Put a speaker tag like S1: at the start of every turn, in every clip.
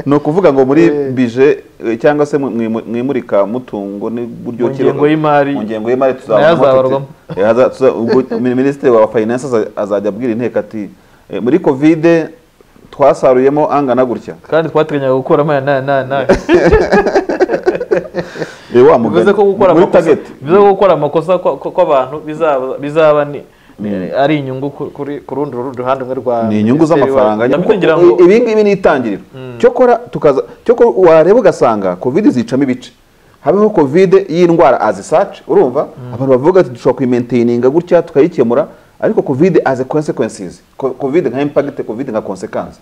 S1: ni ukuvuga ngo muri bije eh, cyangwa se mu- mwimu- mwimurika mutungo n'uburyo
S2: Mu ngengo y'imari.
S1: mu ngengo y'imari
S2: Nayo
S1: tuzabamo
S2: azabarwamo.
S1: Eh, haza- tuza- ubwo mi- minisitiri wa finance aza- azajya abwira inteko ati eh, muri kovide twasaruyemo angana gutya
S2: kandi twatiranyaga gukuramo aya n'aya n'aya n'aya
S1: Eh, wa mugani.
S2: bivuze ko gukora
S1: muri
S2: amakosa
S1: target
S2: bivuze ko gukora amakosa kwa- kwa- kw'abantu bizaba bizaba ni ari inyungu ku- kuri ku rundi rundi ruhande rumwe rwa
S1: ni inyungu z'amafaranga
S2: ndabyo ngira ngo
S1: Kuko ibi ngibi ni itangiriro cyokora tukaza cyokora wareba ugasanga covid zicamo ibice habeho covid y'indwara azisace urumva abantu bavuga ati dushobora kuyimentaininga gutya tukayikemura ariko covid as a consequences Co- covid nka impact covid nka consequence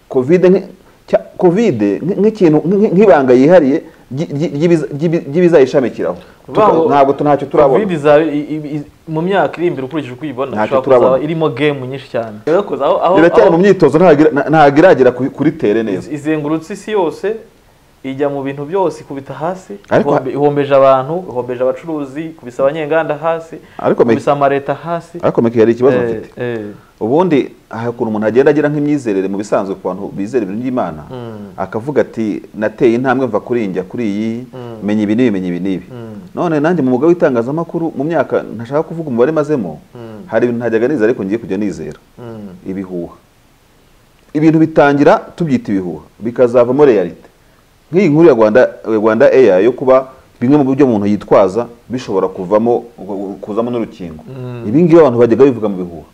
S1: covid nk- cya- covid nk- nk'ikintu nk- nk'ibanga yihariye ry- ry- ry'ibiza- ry'ibi- ry'ibizayishamikiraho Tuka-
S2: Baho,
S1: ntabwo tu- ntacyo turabona
S2: covid izaba i- i- i- mu myaka iri imbere ukurikije uko uyibona
S1: Ntacyo
S2: ishobora
S1: turabona.
S2: kuzaba irimo game nyinshi cyane Irakoze, aho- aho-
S1: iracyari
S2: aho-
S1: mu myitozo ntagira- nta- ntabwo iragera kuri- kuri tere neza
S2: Iz- izengurutse isi yose ijya mu bintu byose ikubita hasi
S1: Ariko-
S2: ihombe- ihombeje abantu ihombeje abacuruzi ikubise abanyenganda hasi
S1: Ariko me-
S2: ikubise amaleta hasi
S1: ariko meke hari ikibazo
S2: Eh,
S1: mfite
S2: eh.
S1: ubundi hari ukuntu umuntu agenda agira nk'imyizerere mu bisanzwe ku bantu bizera ibintu by'imana akavuga ati nateye intambwe mva kuri iyi njya kuri iyi menya ibi n'ibi menya ibi n'ibi none nanjye mu mwuga w'itangazamakuru mu myaka ntashaka kuvuga umubare mazemo hari ibintu ntajyaga nizera ariko ngiye kujya nizera ibihuha ibintu bitangira tubyita ibihuha bikazavamo realite nk'iyi nkuru ya rwanda ya rwanda eya yo kuba bimwe mu byo umuntu yitwaza bishobora kuvamo kuzamo n'urukingo ibi ngibi abantu bajyaga bivuga mu bihuha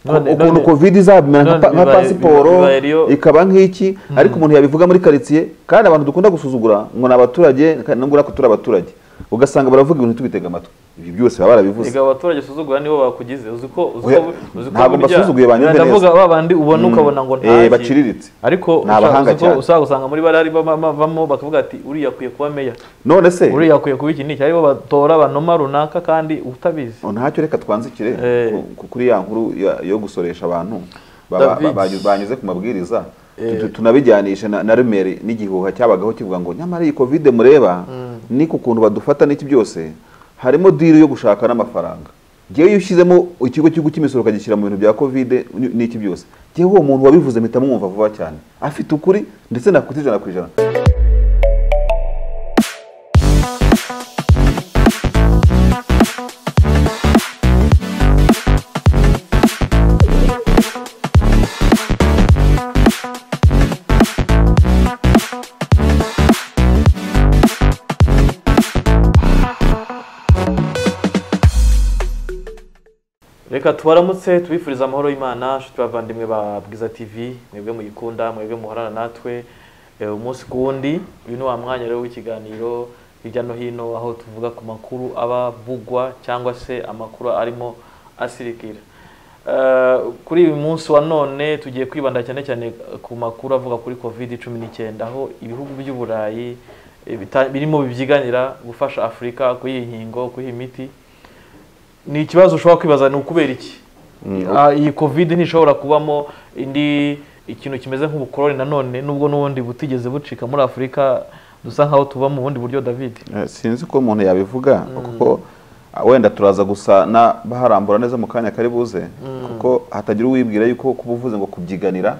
S2: None-
S1: ukuntu
S2: none-
S1: covid izabimera nka
S2: none
S1: pa- nka
S2: bibaye-
S1: pasiporo
S2: bibaye ariyo-
S1: ikaba nk'iki ariko umuntu yabivuga muri karitsiye kandi abantu dukunda gusuzugura ngo ni abaturage kandi nubwo natwe turi abaturage ugasanga baravuga ibintu tubitega amatwi ibi byose baba barabivuze
S2: Erega abaturage usuzugura nibo bakugize uzi ko uzi
S1: Oya,
S2: ko uzi ko
S1: ntabwo
S2: burya-
S1: mbasuzuguye banyumve neza.
S2: ndavuga ba bandi ubona
S1: Mm.
S2: ukabona ngo
S1: Eh, baciriritse.
S2: ariko
S1: Ni
S2: ushaka-
S1: abahanga
S2: uzi ko
S1: cyane.
S2: usanga usanga muri bare ari bama- bama- bamo bakavuga ati uriya akwiye kuba meya
S1: none se
S2: uriya akwiye kuba iki n'iki aribo batora banoma runaka kandi utabizi
S1: ntacyo reka twanzikire
S2: Eh.
S1: ku- ku- kuri ya nkuru ya- yo gusoresha abantu ba- ba-
S2: David.
S1: ba- banyuze ku mabwiriza Tu- tunabijyanisha na na remeri n'igihuha cyabagaho kivuga ngo nyamara iyi kovide mureba ni ku kuntu badufata n'iki byose harimo diri yo gushaka n'amafaranga ngewe iyo ushyizemo ikigo cy'igihugu cy'imisoro ukagishyira mu bintu bya kovide ni- n'iki byose ngewe uwo muntu wabivuze mpita mwumva vuba cyane afite ukuri ndetse nakute ijana ku ijana
S2: reka tubaramutse tubifuriza amahoro y'imana nshuti bavandimwe ba bwiza tv mwebwe muyikunda mwebwe muhorana natwe eh, umunsi ku wundi uyu ni wa mwanya rero w'ikiganiro hirya no hino aho tuvuga ku makuru aba avugwa cyangwa se amakuru arimo asirikira Eh, kuri uyu munsi wa none tugiye kwibanda cyane cyane ku makuru avuga kuri covid cumi n'icyenda aho ibihugu by'uburayi eh, bita- birimo bibyiganira gufasha afurika kuyiha inkingo kuyiha imiti ni ikibazo ushobora kwibaza ni ukubera iki Ah, iyi covid ntishobora kubamo indi ikintu kimeze nk'ubukoroni nanone nubwo n'ubundi butigeze bucika muri afurika dusa nkaho tuba mu bundi buryo david
S1: Eh, sinzi ko umuntu yabivuga kuko ah, wenda turaza gusa na baharambura neza mu kanya kari buze kuko hatagira uwibwira yuko kuba uvuze ngo kubyiganira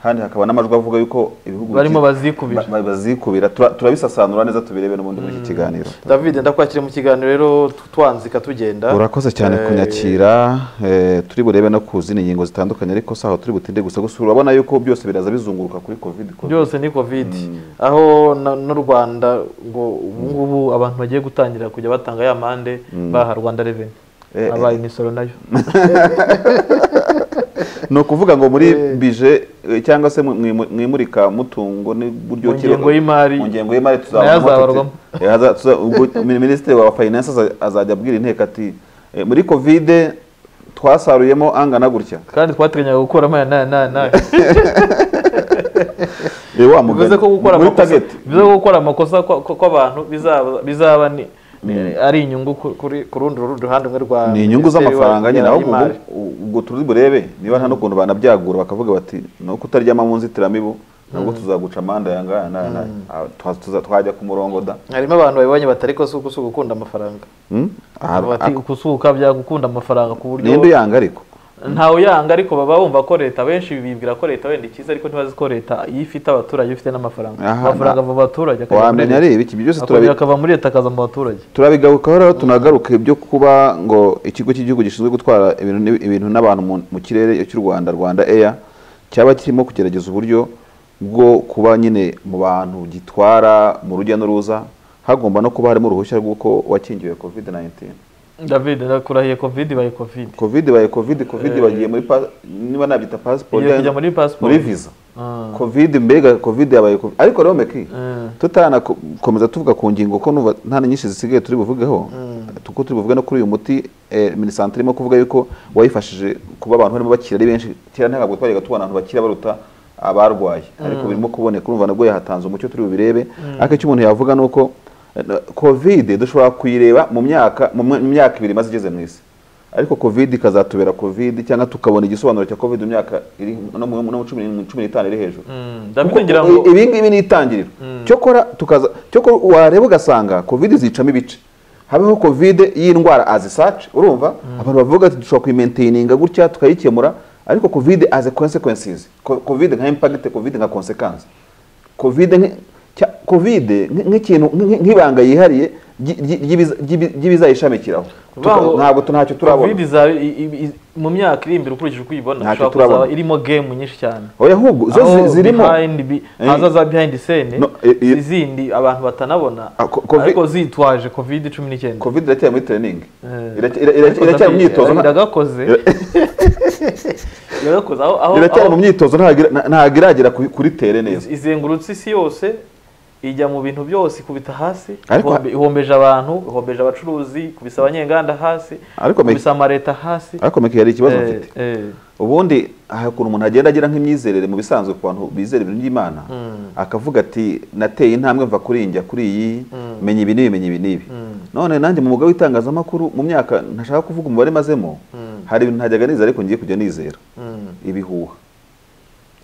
S1: kandi hakaba n'amajwi avuga yuko ibihugu
S2: barimo
S1: biki-
S2: bazikubira
S1: ba- ba- bazikubira Tura- turabisasanura neza tubirebe n'ubundi muri iki kiganiro
S2: david ndakwakira mu kiganiro rero tu- twanzika tugenda
S1: urakoze cyane
S2: Eh,
S1: kunyakira eh, turi burebe no ku zindi ngingo zitandukanye ariko si aho turi butinde gusa gusa urabona yuko byose biraza bizunguruka kuri covid
S2: byose ni covid aho na- n'u rwanda ngo ubu ngubu abantu bagiye gutangira kujya batanga ya mande baha rwanda reveni
S1: Eh,
S2: abaye imisoro nayo
S1: ni ukuvuga ngo muri bije eh, cyangwa se mu- mwimu- mwimurika mutungo n'uburyo
S2: Mu ngengo y'imari.
S1: mu ngengo y'imari
S2: Nayo
S1: tuzabamo
S2: azabarwamo.
S1: Eh, haza- tuza- ubwo mi- minisitiri wa finance aza- azajya abwira inteko ati "Eh, muri covid twasaruyemo angana gutya
S2: kandi twatiranyaga gukuramo aya n'aya n'aya n'aya
S1: Eh, wa mugani.
S2: bivuze ko gukora
S1: muri
S2: amakosa
S1: target
S2: bivuze ko gukora amakosa kwa- kwa- kw'abantu bizaba bizaba ni ari inyungu ku- kuri ku rundi rundi ruhande rumwe rwa
S1: ni inyungu
S2: Minisiteri
S1: z'amafaranga nyine
S2: ya-
S1: aho
S2: y'imari.
S1: ubwo- ubwo turi burebe niba nta n'ukuntu banabyagura bakavuga bati ni uko utaryama mu nzitiramibu nabwo tuzaguca amande aya ngaya n'aya n'aya." Ah, twa- tuza- twajya ku murongo da
S2: harimo abantu babibonye batari ko si uko si ugukunda amafaranga
S1: Hmm? Ah,
S2: bati kusuka byagukunda amafaranga ku buryo
S1: nimba yanga ariko
S2: ntawe uyanga ariko baba bumva ko leta benshi bibwira ko leta wenda ikiza ariko ntibazi ko leta iyo ifite abaturage iyo ifite n'amafaranga
S1: Aha,
S2: amafaranga
S1: na-
S2: ava mu baturage akajya muri
S1: wamenya
S2: leta.
S1: reba iki byose
S2: akongera
S1: turabi-
S2: akava muri leta akaza mu baturage
S1: turabigarukaho rero tunagaruka ibyo kuba ngo ikigo cy'igihugu gishinzwe gutwara ibintu n'i- ibintu n'abantu mu- mu kirere cy'u rwanda rwanda eya cyaba kirimo kugerageza uburyo bwo kuba nyine mu bantu gitwara mu rujya n'uruza hagomba no kuba harimo uruhushya rw'uko wakingiwe covid 19
S2: david nakurahiye covid ibaye covid
S1: covid baye covid covid bagiye muri pa- niba nabyita pasiporo
S2: Igiye kujya muri passport.
S1: muri visa
S2: Ah.
S1: covid mbega covid yabaye covid ariko rero meki
S2: Mm.
S1: tutanakomeza tuvuga ku ngingo ko numva nta na nyinshi zisigaye turi buvugeho kuko turi buvuge no kuri uyu muti eh, minisante irimo kuvuga yuko wayifashije kuba abantu barimo bakira ari benshi kera ntabwo twajyaga tubona abantu bakira baruta abarwaye ariko birimo kuboneka urumva nabwo yahatanze umucyo turi bubirebe ariko icyo umuntu yavuga ni uko eh, covid dushobora kuyireba mu myaka mu mu myaka ibiri imaze igeze mu isi ariko covid ikazatubera covid cyangwa tukabona igisobanuro cya covid mu myaka iri no mu no mu cumi n'irindwi- cumi n'itanu iri hejuru
S2: Mm, david ngira ngo
S1: I- ibi ngibi ni itangiriro cyokora tukaza cyokora wareba ugasanga covid zicamo ibice habeho covid y'indwara azisace urumva abantu bavuga ati dushobora kuyimentaininga gutya tukayikemura ariko covid as a consequences Co- covid nka impact covid nka consequence covid nk- cya- covid nk- nk'ikintu nk- nk'ibanga yihariye ry- ry- ry'ibiza- ry'ibi- ry'ibizayishamikiraho Tuka-
S2: Baho-
S1: ntabwo tu- ntacyo
S2: covid
S1: turabona
S2: izaba i- i- i- mu myaka iri imbere ukurikije uko uyibona
S1: Ntacyo
S2: ishobora
S1: turabona.
S2: kuzaba irimo game nyinshi cyane
S1: oya ahubwo zo
S2: Aho
S1: zi- zirimo
S2: behind bi-
S1: Eh.
S2: haza za behind scene
S1: No, eh, eh.
S2: izindi abantu batanabona
S1: Ah, co- covid-
S2: ariko zitwaje covid cumi n'icyenda
S1: covid iracyari muri training
S2: Eh.
S1: Iracy- ira- ira- iracyari mu myitozo nta-
S2: iragakoze iragakoze aho aho
S1: iracyari mu
S2: aho
S1: myitozo ntabwo ira- na- ntabwo iragera ku- kuri tere neza
S2: iz- izengurutse isi yose ijya mu bintu byose ikubita hasi
S1: Ariko-
S2: ihombe- ihombeje abantu ihombeje abacuruzi ikubise abanyenganda hasi
S1: Ariko me-
S2: ikubise amaleta hasi
S1: ariko meke hari ikibazo
S2: Eh,
S1: mfite
S2: eh.
S1: ubundi hari ukuntu umuntu agenda agira nk'imyizerere mu bisanzwe ku bantu bizera ibintu by'imana akavuga ati nateye intambwe mva kuri iyi njya kuri iyi menya ibi n'ibi menya ibi n'ibi none nanjye mu mwuga w'itangazamakuru mu myaka ntashaka kuvuga umubare mazemo hari ibintu ntajyaga nizera ariko ngiye kujya nizera ibihuha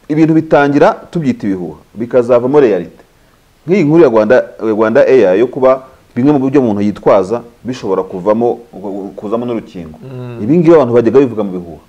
S1: ibintu bitangira tubyita ibihuha bikazavamo realite nk'iyi nkuru ya rwanda rwanda eya yo kuba bimwe mu buryo umuntu yitwaza bishobora kuvamo kuzamo n'urukingo ibi ngibi abantu bajyaga bivuga mu bihuha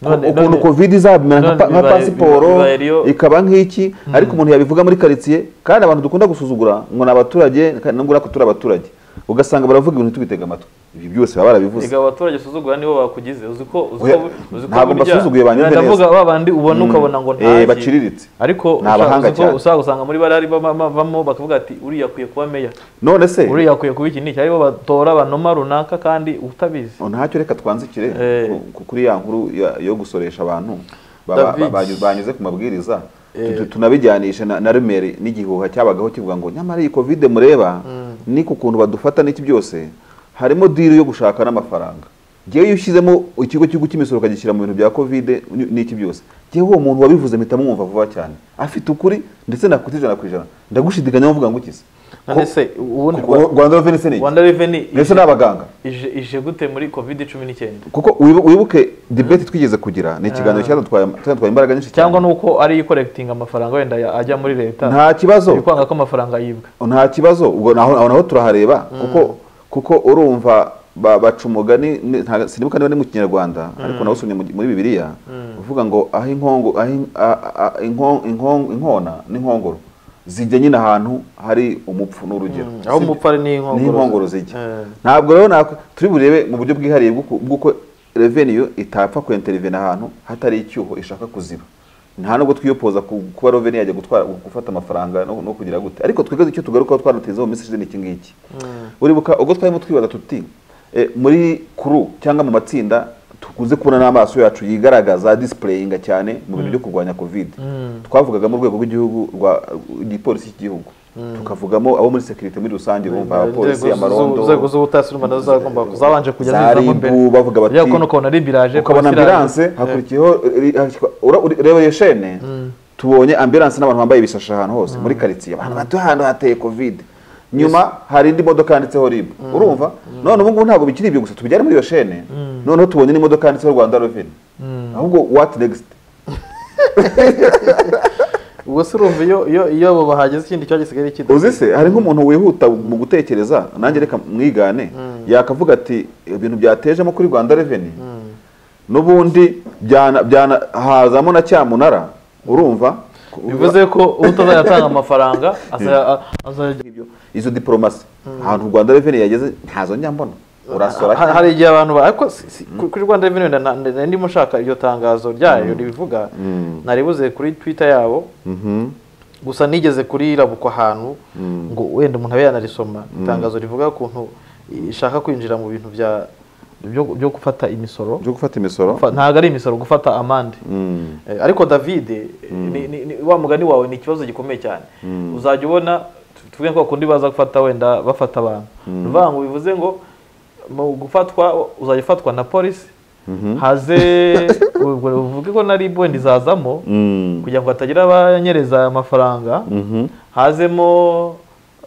S2: None-
S1: ukuntu
S2: none-
S1: covid izabimera nka
S2: none
S1: pa- nka
S2: bibaye-
S1: pasiporo
S2: bibaye riyo-
S1: ikaba nk'iki ariko umuntu yabivuga muri karitsiye kandi abantu dukunda gusuzugura ngo ni abaturage kandi nubwo natwe turi abaturage ugasanga baravuga ibintu tubitega amatwi ibi byose baba barabivuze
S2: Erega abaturage usuzugura nibo bakugize uzi ko uzi
S1: Oya,
S2: ko- uzi ko
S1: ntabwo
S2: burya-
S1: mbasuzuguye banyumve neza.
S2: ndavuga ba bandi ubona
S1: Mm.
S2: ukabona ngo
S1: Eh,
S2: ntaki.
S1: baciriritse.
S2: ariko
S1: Ni abahanga
S2: ushaka- uzi ko-
S1: cyane.
S2: ushaka gusanga muri bari bavamo bakavuga ati uriya akwiye kuba meya
S1: none se
S2: uriya akwiye kuba iki n'iki aribo batora banoma runaka kandi utabizi
S1: Oh, ntacyo reka twanzikire
S2: Eh.
S1: ku- ku- kuri ya nkuru ya- yo gusoresha abantu ba- ba-
S2: David.
S1: banyu- banyuze ku mabwiriza
S2: Eh.
S1: Tu- tu- tunabijyanisha na, na remeri n'igihuha cyabagaho kivuga ngo nyamara iyi covid mureba ni ku kuntu badufata n'iki byose harimo diri yo gushaka n'amafaranga ngewe iyo ushyizemo ikigo cy'igihugu cy'imisoro ukagishyira mu bintu bya covid ni- n'iki byose ngewe uwo muntu wabivuze mpita mwumva vuba cyane afite ukuri ndetse nakutse ijana ku ijana ndagushidikanya mvuga ngo ukize
S2: none se ubundi
S1: Ko- ko- Rwanda Revenue Service.
S2: rwanda reveni
S1: Mbese ni abaganga
S2: ije ije gute muri covid cumi n'icyenda
S1: kuko wibu- wibuke debate twigeze kugira ni ikiganiro cyadutwaye cyadutwaye imbaraga nyinshi cyane
S2: cyangwa nuko ari ikorekitinga amafaranga wenda ya- ajya muri leta
S1: nta kibazo
S2: biri kwanga ko amafaranga yibwa
S1: nta kibazo ubwo naho aho naho turahareba kuko kuko urumva ba- baca umugani ni- nta- sinibuka niba ni mu kinyarwanda ariko nawusomye mu- muri bibiliya uvuga ngo aho inkongo aho in- a- a- a- inko- inko- inkona n'inkongoro zijya nyine ahantu hari umupfu n'urugero
S2: aho
S1: Si-
S2: umupfari n'inkongoro
S1: n'inkongoro zijya
S2: Eh.
S1: ntabwo rero nako turi burebe mu buryo bwihariye bw'uko- bw'uko revenue itapfa kwenterivena ahantu hatari icyuho ishaka kuziba nta nubwo twiyopoza ku- kuba revenue yajya gutwara gufata amafaranga no, no kugira gute ariko twigeze icyo tugarukaho twanatezeho mu minsi ishize ni iki ngiki uribuka ubwo twarimo twibaza tuti eh, muri kuru cyangwa mu matsinda tukunze kubona n'amaso yacu yigaragaza displayinga cyane mu bintu byo kurwanya covid twavugaga mu rwego rw'igihugu rwa igipolisi cy'igihugu tukavugamo abo muri security muri rusange bumva abapolisi
S2: Inzego
S1: amarondo
S2: z'u- inzego z'ubutasi urumva nazo zagomba zabanje kujya
S1: za
S2: zizamo
S1: RIB,
S2: imbere
S1: bavuga bati-
S2: ariko ukabona rib iraje
S1: ukabona
S2: polisi iraje.
S1: ambulance hakurikiyeho ri- hakwa- ura- uri- reba iyo shene tubonye ambulance n'abantu bambaye ibishashi ahantu hose muri karitsiye abantu batuye ahantu hateye covid nyuma hari indi modoka yanditseho rib urumva none ubu ngubu ntabwo bikiri ibyo gusa tubijyane muri iyo shene noneho tubonye n'imodoka yanditseho rwanda reveni ahubwo what next
S2: ubwo se urumva iyo iyo iyo abo bahageze ikindi cyaha gisigaye kidafite
S1: uzi se hari nk'umuntu wihuta mu gutekereza nanjye reka mwigane yakavuga ati ibintu byatejemo kuri rwanda reveni n'ubundi byana- byana- hazamo na cyamunara urumva
S2: bivuze ko utazayatanga amafaranga azaya- azajya
S1: Ibyo- izo diporomasi ahantu rwanda reveni yageze ntazo njya mbona urasora
S2: Ha- hari igihe abantu ba- ariko si- si- ku- kuri Rwanda Revenue nda- nda- nda- ndimo nshaka iryo tangazo ryayo ribivuga naribuze kuri Twitter yabo
S1: Mhm.
S2: gusa nigeze kurirabukwa ahantu ngo wenda umuntu abe yanarisoma itangazo rivuga ukuntu ishaka kwinjira mu bintu bya byo- byo gufata imisoro
S1: byo gufata imisoro
S2: Gufa- ntabwo ari imisoro gufata amande
S1: Mm.
S2: Eh, ariko david eh, ni- ni- ni- wa mugani wawe ni ikibazo gikomeye cyane uzajya ubona tu- tuvuge ko bakundi baza gufata wenda bafata abantu ni ukuvuga ngo bivuze ngo mu gufatwa uzajya ufatwa na polisi haze ubwo uvuge ko na rib wenda izazamo
S1: Mm.
S2: kugira ngo hatagira abanyereza amafaranga
S1: Mhm.
S2: hazemo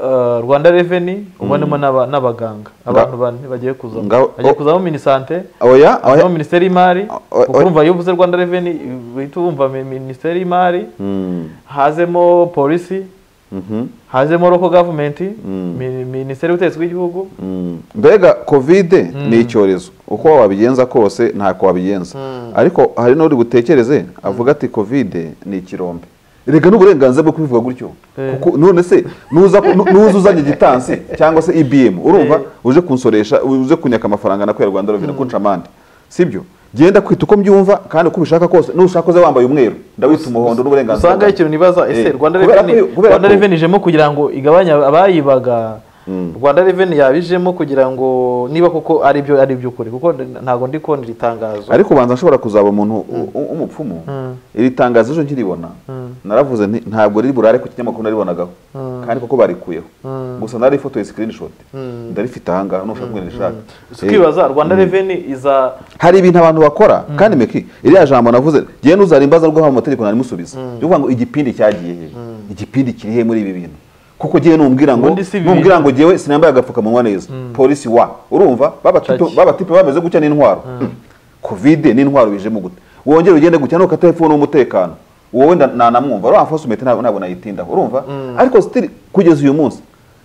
S2: eh, rwanda reveni ubonemo n'aba- n'abaganga abantu bane bagiye kuzamo
S1: Ngaho-
S2: bagiye
S1: oh.
S2: kuzamo minisante
S1: oya oya
S2: harimo minisiteri y'imari
S1: o-
S2: kuko urumva iyo uvuze rwanda reveni uhita wumva mi- minisiteri y'imari
S1: Mm.
S2: hazemo polisi
S1: Mhm.
S2: hazemo roko gavumenti mi- minisiteri y'ubutegetsi bw'igihugu
S1: Mm. mbega kovide ni icyorezo uko wabigenza kose ntako wabigenza ariko hari n'uri butekereze avuga ati kovide ni ikirombe reka n'uburenganzira bwo kubivuga gutyo
S2: Eh.
S1: kuko none se nuza ku- nu- nuza uzanye gitansi cyangwa se ibm urumva
S2: Eh.
S1: uje kunsoresha uje kunyaka amafaranga na kwera rwanda reveni kunca amande sibyo genda kwita uko mbyumva kandi uko ubishaka kose nushaka uze wambaye umweru ndawita umuhondo n'uburenganzira
S2: usanga
S1: bwanjye.
S2: ikintu nibaza ese
S1: Eh,
S2: rwanda
S1: kubera
S2: reveni
S1: ko- kubera
S2: rwanda
S1: ko-
S2: reveni ijemo kugira ngo igabanye abayibaga rwanda reveni yabijemo kugira ngo niba koko ari byo ari iby'ukuri kuko ntabwo ndi kubona iri tangazo
S1: ariko ubanza nshobora kuzaba umuntu u- u- w'umupfumu iri tangazo ejo nkiribona naravuze nti ntabwo riri burare ku kinyamakuru naribonagaho kandi koko barikuyeho gusa narifotoye screenshot ndarifite ahangaha nushaka kugira rishaka
S2: si kwibaza rwanda reveni iza
S1: hari ibintu abantu bakora kandi meki iriya jambo navuze genda uzarimbaza rwo haba mu mategeko narimusubiza yo kuvuga ngo igipindi cyagiye he igipindi kiri he muri ibi bintu kuko gihe numbwira ngo
S2: Ubundi si ibintu.
S1: numbwira ngo ngewe sinambaye agapfukamunwa neza polisi wa urumva
S2: Caki.
S1: babatipe bameze gutya n'intwaro kovide n'intwaro bijemo gute wongere ugende gutya ntukate hepfo n'umutekano wowe nda- nanamwumva uriya fasumete ntabwo ntabwo nayitindaho urumva ariko sitiri kugeza uyu munsi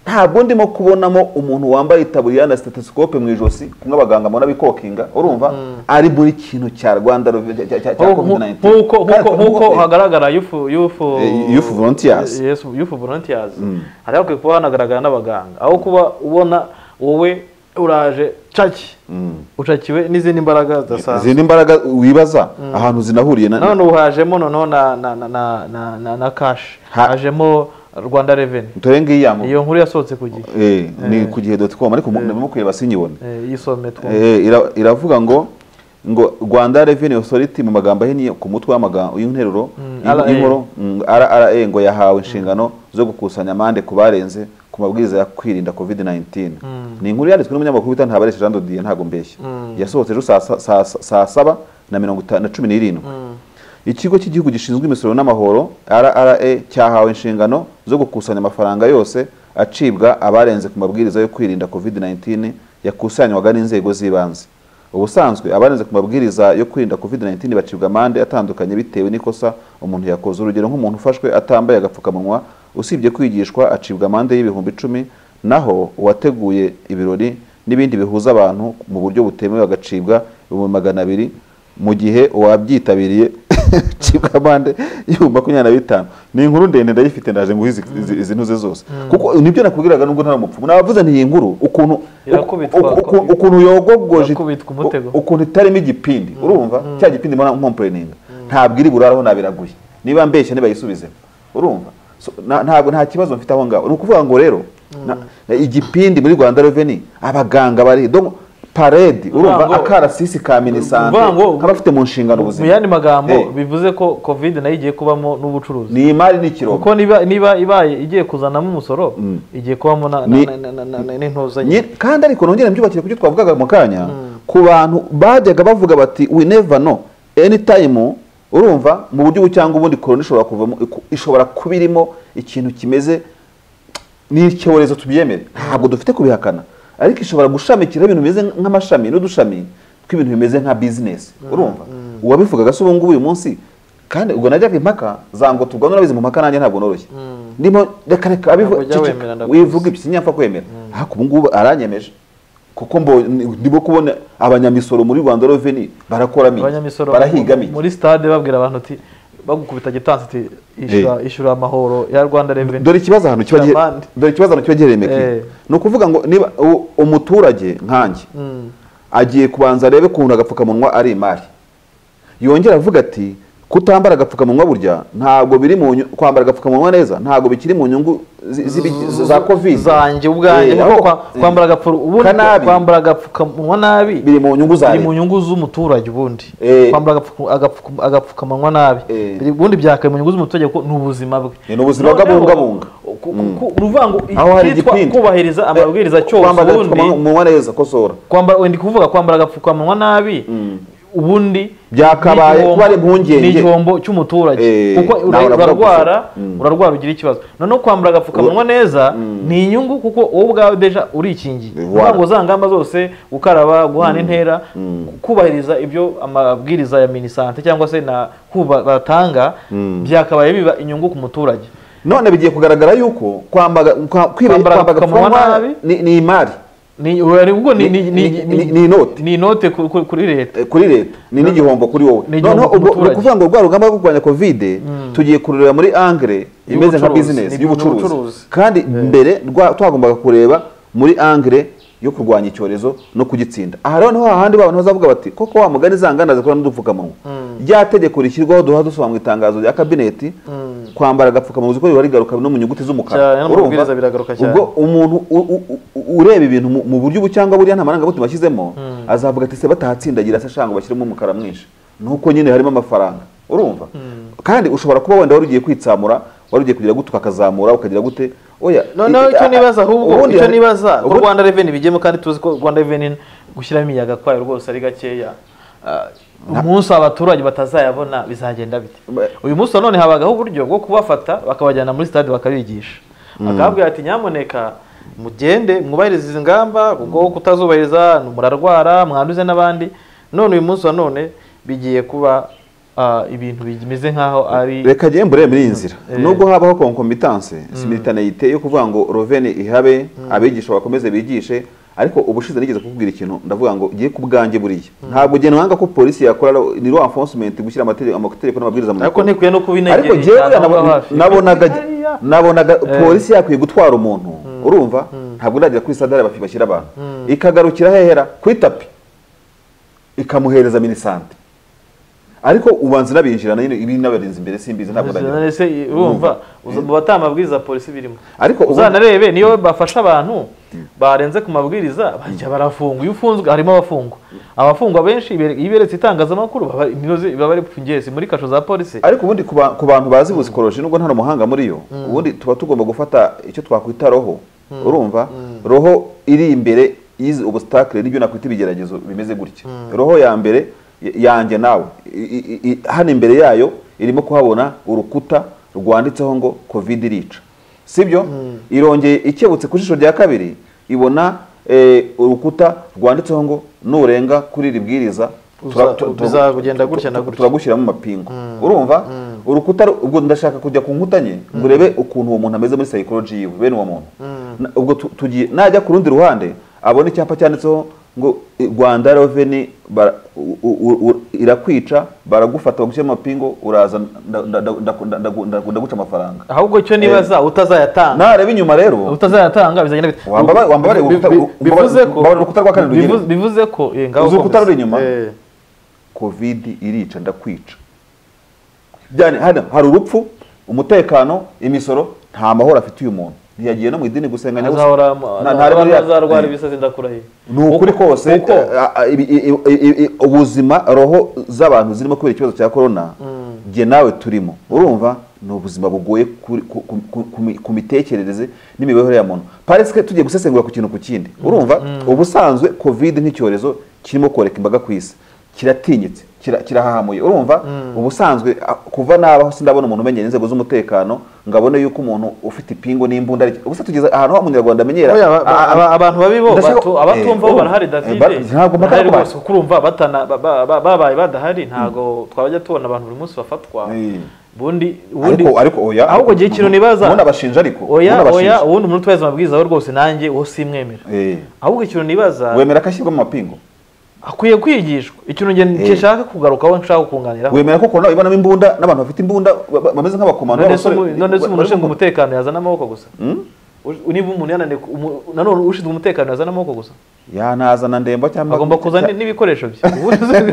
S1: ntabwo ndimo kubonamo umuntu wambaye itaburiya na stethoscope mu ijosi kumwe abaganga mbona bikokinga urumva ari muri kintu cya rwanda Revenue- cya- cya cya covid 19
S2: nk'uko nk'uko nk'uko hagaragara yufu yufu
S1: Eh, youth volunteers.
S2: yes youth volunteers hari hakwiye kuba hanagaragara n'abaganga aho kuba ubona wowe uraje caki ucakiwe n'izindi mbaraga zidasanzwe
S1: izindi mbaraga wibaza ahantu zinahuriye na
S2: none ubu hajemo noneho na na na na na, na, na cash
S1: Ha-
S2: hajemo rwanda reveni
S1: dore ngiyi yambuka
S2: iyo nkuru yasohotse ku gihe
S1: Eh, ni ku gihe doti komu ariko ndabona kureba sinyibone
S2: Eh, yisome two
S1: Eh, ira- iravuga ngo ngo Rwanda Revenue Authority mu magambo ahinnye ku mutwe w'amagambo y'interuro
S2: RA.
S1: y'inkuru mm, RRA ngo yahawe inshingano zo gukusanya amande ku barenze ku mabwiriza yo kwirinda COVID-19 ni inkuru yanditswe n'umunyamakuru wita Ntabareshe Jean de Dieu ntago mbeshya yasohotse ejo saa sa- saa- saa saba na mirongo itanu na cumi n'irindwi ikigo cy'igihugu gishinzwe imisoro n'amahoro RRA cyahawe inshingano zo gukusanya amafaranga yose acibwa abarenze ku mabwiriza yo kwirinda COVID-19 yakusanywaga n'inzego z'ibanze ubusanzwe abarenze ku mabwiriza yo kwirinda COVID-19 bacibwa amande atandukanye bitewe n'ikosa umuntu yakoze urugero nk'umuntu ufashwe atambaye agapfukamunwa usibye kwigishwa acibwa amande y'ibihumbi icumi naho uwateguye ibirori n'ibindi bihuza abantu mu buryo butemewe agacibwa ibihumbi magana abiri mu gihe uwabyitabiriye cibwa amande y'ibihumbi makumyabiri na bitanu ni inkuru ndende ndayifite ndaje nguhe izi- izi- izi ntuze zose kuko nibyo nakubwiraga nubwo ntari umupfumu navuze nti iyi nkuru ukuntu
S2: Irakubitwa.
S1: uku- uku- ukuntu yogogoje
S2: Irakubitwa umutego.
S1: u- ukuntu itarimo igipindi urumva cya gipindi mbona nkompureninga ntabwo iri buraraho nabiraguye niba mbeshya nibayisubizemo urumva So, na- ntabwo nta kibazo mfite aho ngaho ni ukuvuga ngo rero na- na igipindi muri rwanda reveni abaganga bari donc parade urumva
S2: ngo-
S1: akarasisi ka minisante
S2: Uvuga ngo-
S1: abafite mu nshingano
S2: mu
S1: ubuzima
S2: yandi magambo
S1: Eh.
S2: bivuze ko covid nayo igiye kubamo n'ubucuruzi
S1: ni imari n'ikirombe
S2: kuko niba niba ibaye igiye kuzanamo umusoro igiye kubamo na- na-
S1: Ni-
S2: na- na- na- na- n'intuzanyo
S1: Nye- kandi ariko nongere mbyubakire ku byo twavugaga mu kanya ku bantu bajyaga bavuga bati we never know anytime urumva mu buryo ubu cyangwa ubundi korona ishobora kuvamo iku- ishobora kuba irimo ikintu kimeze ni icyorezo tubyemere ntabwo dufite kubihakana ariko ishobora gushamikiraho ibintu bimeze nk'amashami n'udushami tw'ibintu bimeze nka bizinesi urumva uwabivugaga se ubu ngubu uyu munsi kandi ubwo najyaga impaka za ngo turwane urabizi mu mpaka nanjye ntabwo noroshye ndimo reka reka abivuga
S2: Ntabwo jya
S1: ceceka.
S2: wemera, ndakuzi.
S1: wivuga ibyo sinyapfa kwemera ariko ubu ngubu aranyemeje kuko mbo- ndimo kubona abanyamisoro muri rwanda reveni barakoramo iki?
S2: abanyamisoro
S1: barahigamo iki?
S2: muri stade babwira abantu uti bagukubita gitansi uti "Ishyura- ishyura amahoro ya rwanda reveni
S1: dore ikibazo ahantu kiba gihe-
S2: Abandi.
S1: dore ikibazo ahantu kiba giherereye
S2: Eh.
S1: meki ni ukuvuga ngo niba u- umuturage nkanjye agiye kubanza arebe ukuntu agapfukamunwa ari imari yongera avuga ati kutambara agapfukamunwa burya ntabwo biri mu nyu- kwambara agapfukamunwa neza ntabwo bikiri mu nyungu zi- zibi- za covid
S2: zanjye ubwanjye
S1: Eh,
S2: kuko
S1: ahubwo-
S2: kwa- kwambara agapfu- ubundi
S1: Kanabi.
S2: kwambara agapfukamunwa nabi
S1: biri mu nyungu za
S2: biri mu
S1: leta
S2: nyungu z'umuturage ubundi
S1: Eh.
S2: kwambara agapfuku- agapfuku- agapfukamunwa nabi
S1: Eh.
S2: Biri- ubundi byakaye mu nyungu z'umuturage kuko ni ubuzima bwe
S1: Ni ubuzima
S2: Noneho,
S1: bw'abungabunga.
S2: ku- ku- ku- uruvuga ngo
S1: aho hari
S2: icyitwa
S1: igipinda
S2: kubahiriza amabwiriza cyose
S1: kwambara
S2: ubundi
S1: agapfukamunwa neza kosora
S2: kwambara wenda kuvuga kwambara agapfukamunwa nabi ubundi
S1: Byakabaye
S2: ni igihombo-
S1: kuba ari impungenge.
S2: ni igihombo cy'umuturage
S1: Eh,
S2: kuko
S1: nawe
S2: ura-
S1: uravuga
S2: urarwara
S1: gusa. Mm.
S2: urarwara ugira ikibazo noneho kwambara agapfukamunwa neza ni inyungu kuko wowe ubwawe deja urikingiye
S1: Voilà.
S2: uvuga ngo za ngamba zose gukaraba guhana intera kubahiriza ibyo amabwiriza ya minisante cyangwa se na kuba batanga byakabaye biba inyungu ku muturage
S1: none bigiye kugaragara yuko kwambaga kwa- kwiba-
S2: Kwambara
S1: kwambara
S2: agapfukamunwa
S1: agapfukamunwa
S2: nabi.
S1: ni ni imari
S2: ni ubwo ni ni-
S1: Ni-
S2: ni-
S1: ni- ni inote.
S2: ni inote ku- ku- kuri leta
S1: Eh, kuri leta ni n'igihombo kuri wowe
S2: Ni igihombo
S1: noneho
S2: ku
S1: ubwo ni
S2: muturage.
S1: ukuvuga ngo rwa rugamba rwo kurwanya kovide tugiye kururira muri angere imeze nka
S2: Y'ubucuruzi.
S1: bizinesi
S2: Ni-
S1: y'ubucuruzi
S2: n'ubucuruzi.
S1: kandi mbere rwa- twagombaga kureba muri angere yo kurwanya icyorezo no kugitsinda aha rero niho hahandi babona bazavuga bati koko wa mugani za nganda zikora n'udupfukamunwa rya tegeko rishyirwaho duha dusoma mu itangazo rya kabineti kwambara agapfukamunwa uziko biba rigaruka no mu nyuguti
S2: Cyane,
S1: z'umukara
S2: no mu mabwiriza biragaruka cyane.
S1: ubwo umuntu u- u- u- ureba ibintu mu- mu buryo ubu cyangwa buriya nta marangamutima ashyizemo azavuga ati se batahatsindagira se shanga bashyiremo umukara mwinshi nuko nyine harimo amafaranga urumva kandi ushobora kuba wenda wari ugiye kwitsamura wari ugiye kugira gute ukakazamura ukagira gute oya
S2: noneho
S1: i- i-
S2: icyo
S1: a-
S2: nibaza ahubwo
S1: ubundi
S2: icyo
S1: hari-
S2: nibaza ko
S1: ubundi-
S2: rwanda reveni bijyemo kandi tuzi ko rwanda reveni gushyiramo imiyaga kwayo rwose ari gakeya Ah, umunsi abaturage batazayabona bizagenda bite
S1: Ba-
S2: uyu munsi nanone habagaho uburyo bwo kubafata bakabajyana muri sitade bakabigisha bakababwira ati nyamuneka mugende mwubahirize izi ngamba kuko kutazubahiriza murarwara mwanduze n'abandi none uyu munsi nanone bigiye kuba ah, ibintu bimeze nk'aho ari
S1: reka njye mbure muri iyi nzira
S2: Eh.
S1: nubwo habaho concomitance simultaneyite yo kuvuga ngo roveni ihabe abigisha bakomeze bigishe ariko ubushize nigeze kukubwira ikintu ndavuga ngo giye ku bwanjye buriya ntabwo njye nwanga ko polisi yakora ni rwa enforcement gushyira amategeko amategeko n'amabwiriza mu
S2: ariko
S1: bikorwa.
S2: ntikwiye no kubinegera
S1: ariko njyewe
S2: cyane, aho ngaho
S1: nabo-
S2: hafi.
S1: nabonaga
S2: Hariya.
S1: nabonaga polisi yakwiye gutwara umuntu urumva ntabwo iragera kuri sadari bafi bashyira abantu ikagarukira hehera ku itapi ikamuhereza minisante ariko ubanza nabinjirana nyine ibi n'abarinzi imbere simbizi ntabwo ndagira
S2: ese urumva uza- mu bataha amabwiriza polisi birimo
S1: ariko ubu-
S2: uzanarebe niyo bafasha abantu barenze ku mabwiriza bajya barafungwa iyo ufunzwe harimo abafungwa abafungwa benshi ibere- iyo iberetse itangazamakuru baba imirozi- baba bari ku ngezi muri kasho za polisi
S1: ariko ubundi ku ba- ku bantu bazi musikoloji nubwo nta n'umuhanga muri yo ubundi tuba tugomba gufata icyo twakwita roho urumva roho iri imbere y'izi ubusitakire n'ibyo nakwita ibigeragezo bimeze gutya roho ya mbere y- yanjye nawe I- i- i- hano imbere yayo irimo kuhabona urukuta rwanditseho ngo covid irica sibyo irongeye ikebutse ku jisho rya kabiri ibona eh, urukuta rwanditseho ngo nurenga kuri iri bwiriza tura-
S2: Uza-
S1: tu- tu-
S2: bizagenda gutya na
S1: tu- tu-
S2: gutya.
S1: turagushyiramo amapingu urumva urukuta ru- ubwo ndashaka kujya ku nkuta nke ngo urebe ukuntu uwo muntu ameze muri psychology yiwe bene uwo muntu Na- ubwo tu- tugiye najya ku rundi ruhande abona icyapa cyanditseho ngo i- rwanda reveni bara- u- u- u- irakwica baragufata bagushyiramo amapingu uraza nda- nda- nda- nda- nda- nda- nda- ndaguca amafaranga
S2: ahubwo icyo nibaza utazayatanga
S1: nareba inyuma rero
S2: utazayatanga bizagenda bite
S1: Wambaba- wambabare
S2: Bi- bi-
S1: urukuta-
S2: bivuze ko
S1: wambabare urukuta rwa kane rugere.
S2: bivuze- bivuze ko eh, ngaho
S1: Uzi urukuta
S2: komeza.
S1: ruri inyuma?
S2: Eh.
S1: covid irica ndakwica byane hano hari urupfu umutekano imisoro nta mahoro afite uyu muntu ntiyagiye no mu idini gusenga
S2: azahora
S1: Nta- ntarebe
S2: abantu
S1: uriya-
S2: bazarwara
S1: Eh.
S2: ibisazi ndakurahiye
S1: ni ukuri kose
S2: Uko-
S1: eh, ah, ibi- i- i- i- i- ubuzima roho z'abantu zirimo kubera ikibazo cya korona jye nawe turimo urumva ni ubuzima bugoye kuri- ku- ku- ku- ku mi- ku mitekerereze n'imibereho ya muntu parisike tugiye gusesengura ku kintu ku kindi urumva ubusanzwe covid nk'icyorezo kirimo koreka imbaga ku isi kiratinyitse kira- kirahahamuye urumva ubusanzwe ah, kuva nabaho sindabona umuntu umenyera inzego z'umutekano ngabone yuko umuntu ufite ipingu n'imbunda ari- ubusa tugeze ahantu aho umunyarwanda amenyera
S2: Oya, ba-
S1: ah,
S2: ba- aba- abantu babi bo
S1: Ndashaka-
S2: batu- abatumva
S1: Eh,
S2: bo
S1: oh,
S2: barahari
S1: eh,
S2: David
S1: ba- ntabwo mpaka
S2: barahari
S1: kuba-
S2: rwose kuko urumva batana- ba- ba- ba- babaye badahari ntago twabajya tubona abantu buri munsi bafatwa
S1: Eh.
S2: ubundi ubundi
S1: ariko ariko oya
S2: ahubwo igihe ikintu nibaza
S1: ubona abashinja ariko
S2: oya
S1: ubona
S2: oya
S1: abashinja.
S2: ubundi umuntu utwaye amabwiriza we rwose nanjye uwo simwemera
S1: Eh,
S2: ahubwo ikintu nibaza
S1: wemera ko ashyirwa mu mapingu
S2: akwiye kwigishwa ikintu njye nshaka kugarukaho nshaka kunganiraho
S1: wemera ko corona ibonamo imbunda n'abantu bafite imbunda ba- ba- bameze nk'abakomando
S2: none se
S1: b'abasore-
S2: umu- none se umuntu ushinzwe umutekano yazana amaboko gusa
S1: Hmm?
S2: Ush- niba umuntu yananiwe ku- umu- nanone ushinzwe umutekano yazana amaboko gusa
S1: yanazana ndemba cyangwa
S2: agomba kuzana n'ibikoresho bye ubundi se-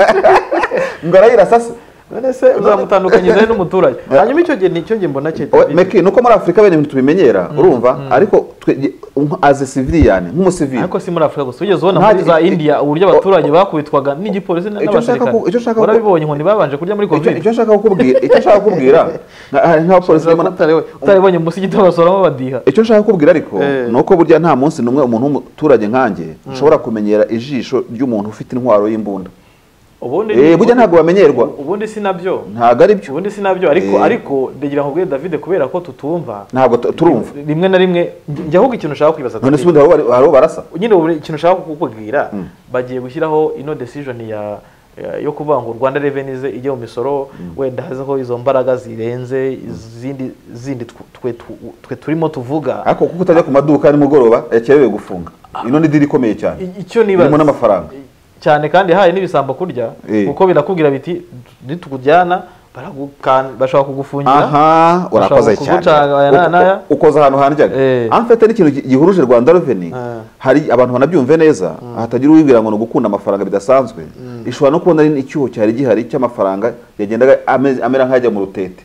S1: ngo arayirasasa
S2: none se uzamutandukanyiriza he n'umuturage hanyuma icyo gihe nicyo njye mbona cye
S1: O- meki nuko muri afurika bene ibintu tubimenyera urumva ariko twe aze civilian nk'umusivili
S2: ariko si muri afurika gusa wigeze ubona
S1: Nta-
S2: muri za indiya uburyo abaturage bakubitwaga n'igipolisi n-
S1: Icyo nshaka ku- icyo nshaka
S2: n'abasirikare
S1: ku-
S2: warabibonye inkoni babanje kurya muri
S1: icyo
S2: covid
S1: icyo nshaka kukubwira icyo nshaka kukubwira nka- hari nk'abapolisi barimo na-
S2: utaribonye umusigiti basoramo badiha
S1: icyo nshaka kukubwira ariko
S2: Eh.
S1: ni uko burya nta munsi n'umwe umuntu w'umuturage nkanjye ushobora kumenyera ijisho ry'umuntu ufite intwaro y'imbunda
S2: ubundi
S1: Eh, burya ntabwo bamenyerwa
S2: ubundi si nabyo
S1: ntabwo ari byo
S2: ubundi si nabyo ariko
S1: Eh.
S2: ariko ndagira ngo ubwire david kubera ko tutumva
S1: ntabwo tu- turumva
S2: rimwe na rimwe njya ahubwo ikintu ushaka kwibaza
S1: none se
S2: David.
S1: ubundi hari uwo- hari uwo barasa
S2: nyine ubu ikintu ushaka kukubwira bagiye gushyiraho ino decision ya ya- yo kuvuga ngo Rwanda Revenues ijye mu misoro wenda hazeho izo mbaraga zirenze izindi zindi tw- twe tu- twe turimo tuvuga
S1: ariko kuko utajya ku maduka ya nimugoroba yakerewe gufunga ino ni diri ikomeye cyane
S2: I- icyo
S1: irimo
S2: nibaza
S1: n'amafaranga
S2: cyane kandi haye n'ibisambo kurya
S1: Eh.
S2: kuko birakubwira biti nitugujyana baragukan- bashobora kugufungira
S1: aha urakoze
S2: Ushobora
S1: cyane
S2: kuguca aya n'aya n'aya.
S1: Uko- ukoze ahantu handyaga
S2: Eh.
S1: amfite n'ikintu gi- gihuruje rwanda reveni
S2: Ah.
S1: hari abantu banabyumve neza hatagira uwibwira ngo ni ugukunda amafaranga bidasanzwe ishobora no kubona ari icyuho cyari gihari cy'amafaranga yagendaga ame- amera nk'ajya mu rutete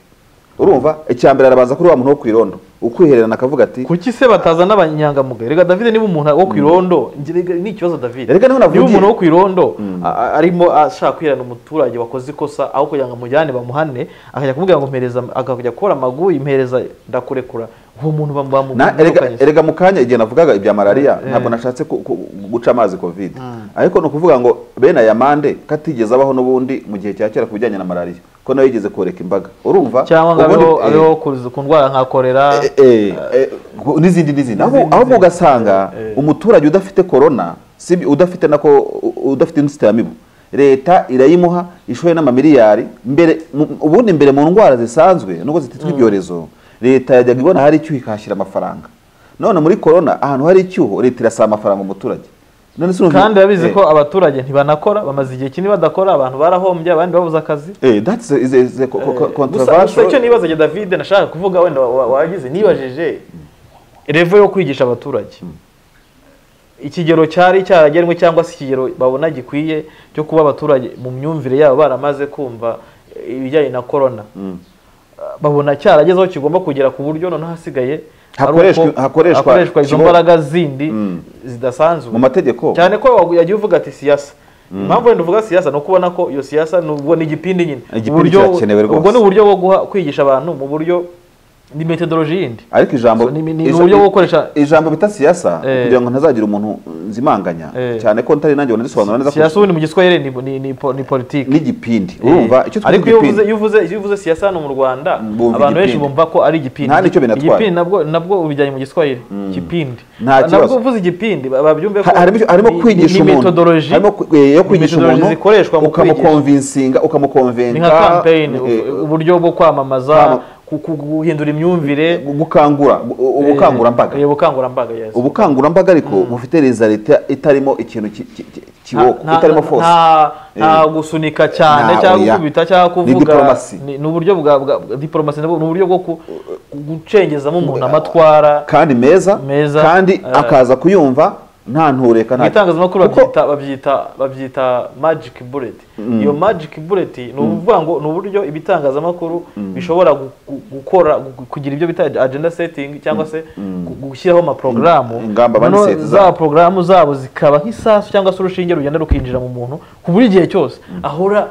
S1: urumva icya mbere arabanza kuri wa muntu wo ku irondo ukwihererana akavuga ati
S2: kuki se batazana abanyangamugayo rega David niba umuntu wo ku irondo njye rega ni ikibazo David
S1: Erega niho navugiye.
S2: niba umuntu wo ku irondo a- a- arimo ashaka kwirana umuturage wakoze ikosa aho kugira ngo amujyane bamuhane akajya kumubwira ngo mpereza akajya gukora amaguyi impereza ndakurekura uwo muntu
S1: Na- erega-
S2: bamubukanye
S1: erega mu kanya igihe navugaga ibya malariya
S2: Eh.
S1: ntabwo nashatse ku- ku- guca amazi covid ariko ni ukuvuga ngo bene aya mande katigeze abaho n'ubundi mu gihe cya kera ku bijyanye na malariya ko nawe yigeze koreka imbaga urumva
S2: cyangwa ngo
S1: Ubundi-
S2: abeho
S1: eh,
S2: abeho ku- ku ndwara nka korera
S1: eh, eh, eh, gu- n'izindi n'izindi Aho-
S2: n'izindi,
S1: ahubwo ugasanga
S2: Eh, eh.
S1: umuturage udafite korona si ibi- udafite nako u- udafite inzitiramibu leta irayimuha ishoye n'amamiliyari mbere mu- ubundi mbere mu ndwara zisanzwe nubwo zititwa ibyorezo leta yajyaga ibona hari icyuho ikahashyira amafaranga none muri korona ahantu hari icyuho leta irasaba amafaranga umuturage none se urumva-
S2: kandi babizi
S1: Eh,
S2: ko abaturage ntibanakora bamaze igihe kinini badakora abantu barahombye abandi babuze akazi
S1: eh, that's a- is a- is a co- co- co-
S2: gusa gusa icyo
S1: controversial
S2: nibaza njye David nashaka kuvuga wenda wa- wa- wagize nibajije revo yo kwigisha abaturage ikigero cyari cyaragenwe cyangwa se ikigero babona gikwiye cyo kuba abaturage mu myumvire yabo baramaze kumva eh, ibijyanye na korona
S1: Mm.
S2: babona cyaragezeho kigomba kugera ku buryo noneho hasigaye ari
S1: Hakoreshwa-
S2: uko
S1: hakoreshwa
S2: hakoreshwa izo
S1: kibo-
S2: mbaraga zindi
S1: Mm.
S2: zidasanzwe
S1: mu mategeko
S2: cyane ko wagu- yagiye uvuga ati siyasa impamvu wenda uvuga siyasa ni uko ubona ko iyo siyasa ni ubwo ni igipindi nyine
S1: Igipindi kirakenewe rwose.
S2: ubwo ni uburyo bwo guha kwigisha abantu mu buryo ni metodoloji yindi
S1: ariko ijambo
S2: So, ni- ni- ni
S1: ija-
S2: uburyo bwo gukoresha-
S1: ijambo bita siyasa
S2: Eh.
S1: kugira ngo ntazagira umuntu nzimanganya
S2: Eh.
S1: cyane ko ntari nanjye banarisobanura neza
S2: siyasa ubundi mu giswahili ni, ni, ni, po- ni politiki
S1: n'igipindi urumva icyo twita
S2: ariko iyo uvuze
S1: igipindi
S2: iyo uvuze iyo uvuze siyasa hano mu Rwanda
S1: Bumva
S2: abantu benshi
S1: igipindi.
S2: bumva ko ari igipindi
S1: Nta nicyo binatwara.
S2: igipindi nabwo nabwo ubijyanye mu giswahili igipindi
S1: Nta kibazo.
S2: nabwo uvuze igipindi ba- babyumve ko
S1: Ha- harimo icyo- harimo
S2: ni-
S1: kwigisha
S2: ni
S1: umuntu
S2: metodoloji
S1: harimo ku- eh, yo kwigisha
S2: methodology
S1: umuntu
S2: zikoreshwa mu kwigisha.
S1: ukamukonvinsinga
S2: ni
S1: ukamukonvenka
S2: nka kampeyini
S1: eh,
S2: uburyo bwo kwamamaza
S1: Kwama-
S2: ku- ku- guhindura imyumvire
S1: gu- gukangura gu- ubukangurambaga
S2: Eh, ubukangurambaga yes.
S1: ubukangurambaga ariko bufite result itarimo ikintu ki- ki- ki- kiboko
S2: Nta-
S1: itarimo
S2: nta-
S1: force
S2: nta- nta
S1: Eh.
S2: gusunika cyane
S1: Nta,
S2: cyangwa
S1: oya.
S2: gukubita cyangwa
S1: Ni
S2: kuvuga
S1: diplomasi.
S2: ni ni uburyo bwa bwa- bwa- diplomasi nabwo ni uburyo bwo ku- ku- gucengezamo umuntu amatwara
S1: kandi meza
S2: Meza,
S1: kandi
S2: eh.
S1: akaza kuyumva nta ntureka
S2: mu
S1: nta
S2: itangazamakuru
S1: Kuko-
S2: babyita babyita babyita magic bullet iyo magic bullet ni ukuvuga ngo ni uburyo ibitangazamakuru bishobora gu- gu- gukora gu- kugira ibyo bita agenda setting cyangwa se gu- gushyiraho amaporogaramu
S1: Ingamba
S2: Noneho
S1: banisete zabo.
S2: za porogaramu zabo zikaba nk'isasu cyangwa se urushinge rugenda rukinjira mu muntu ku buri gihe cyose ahora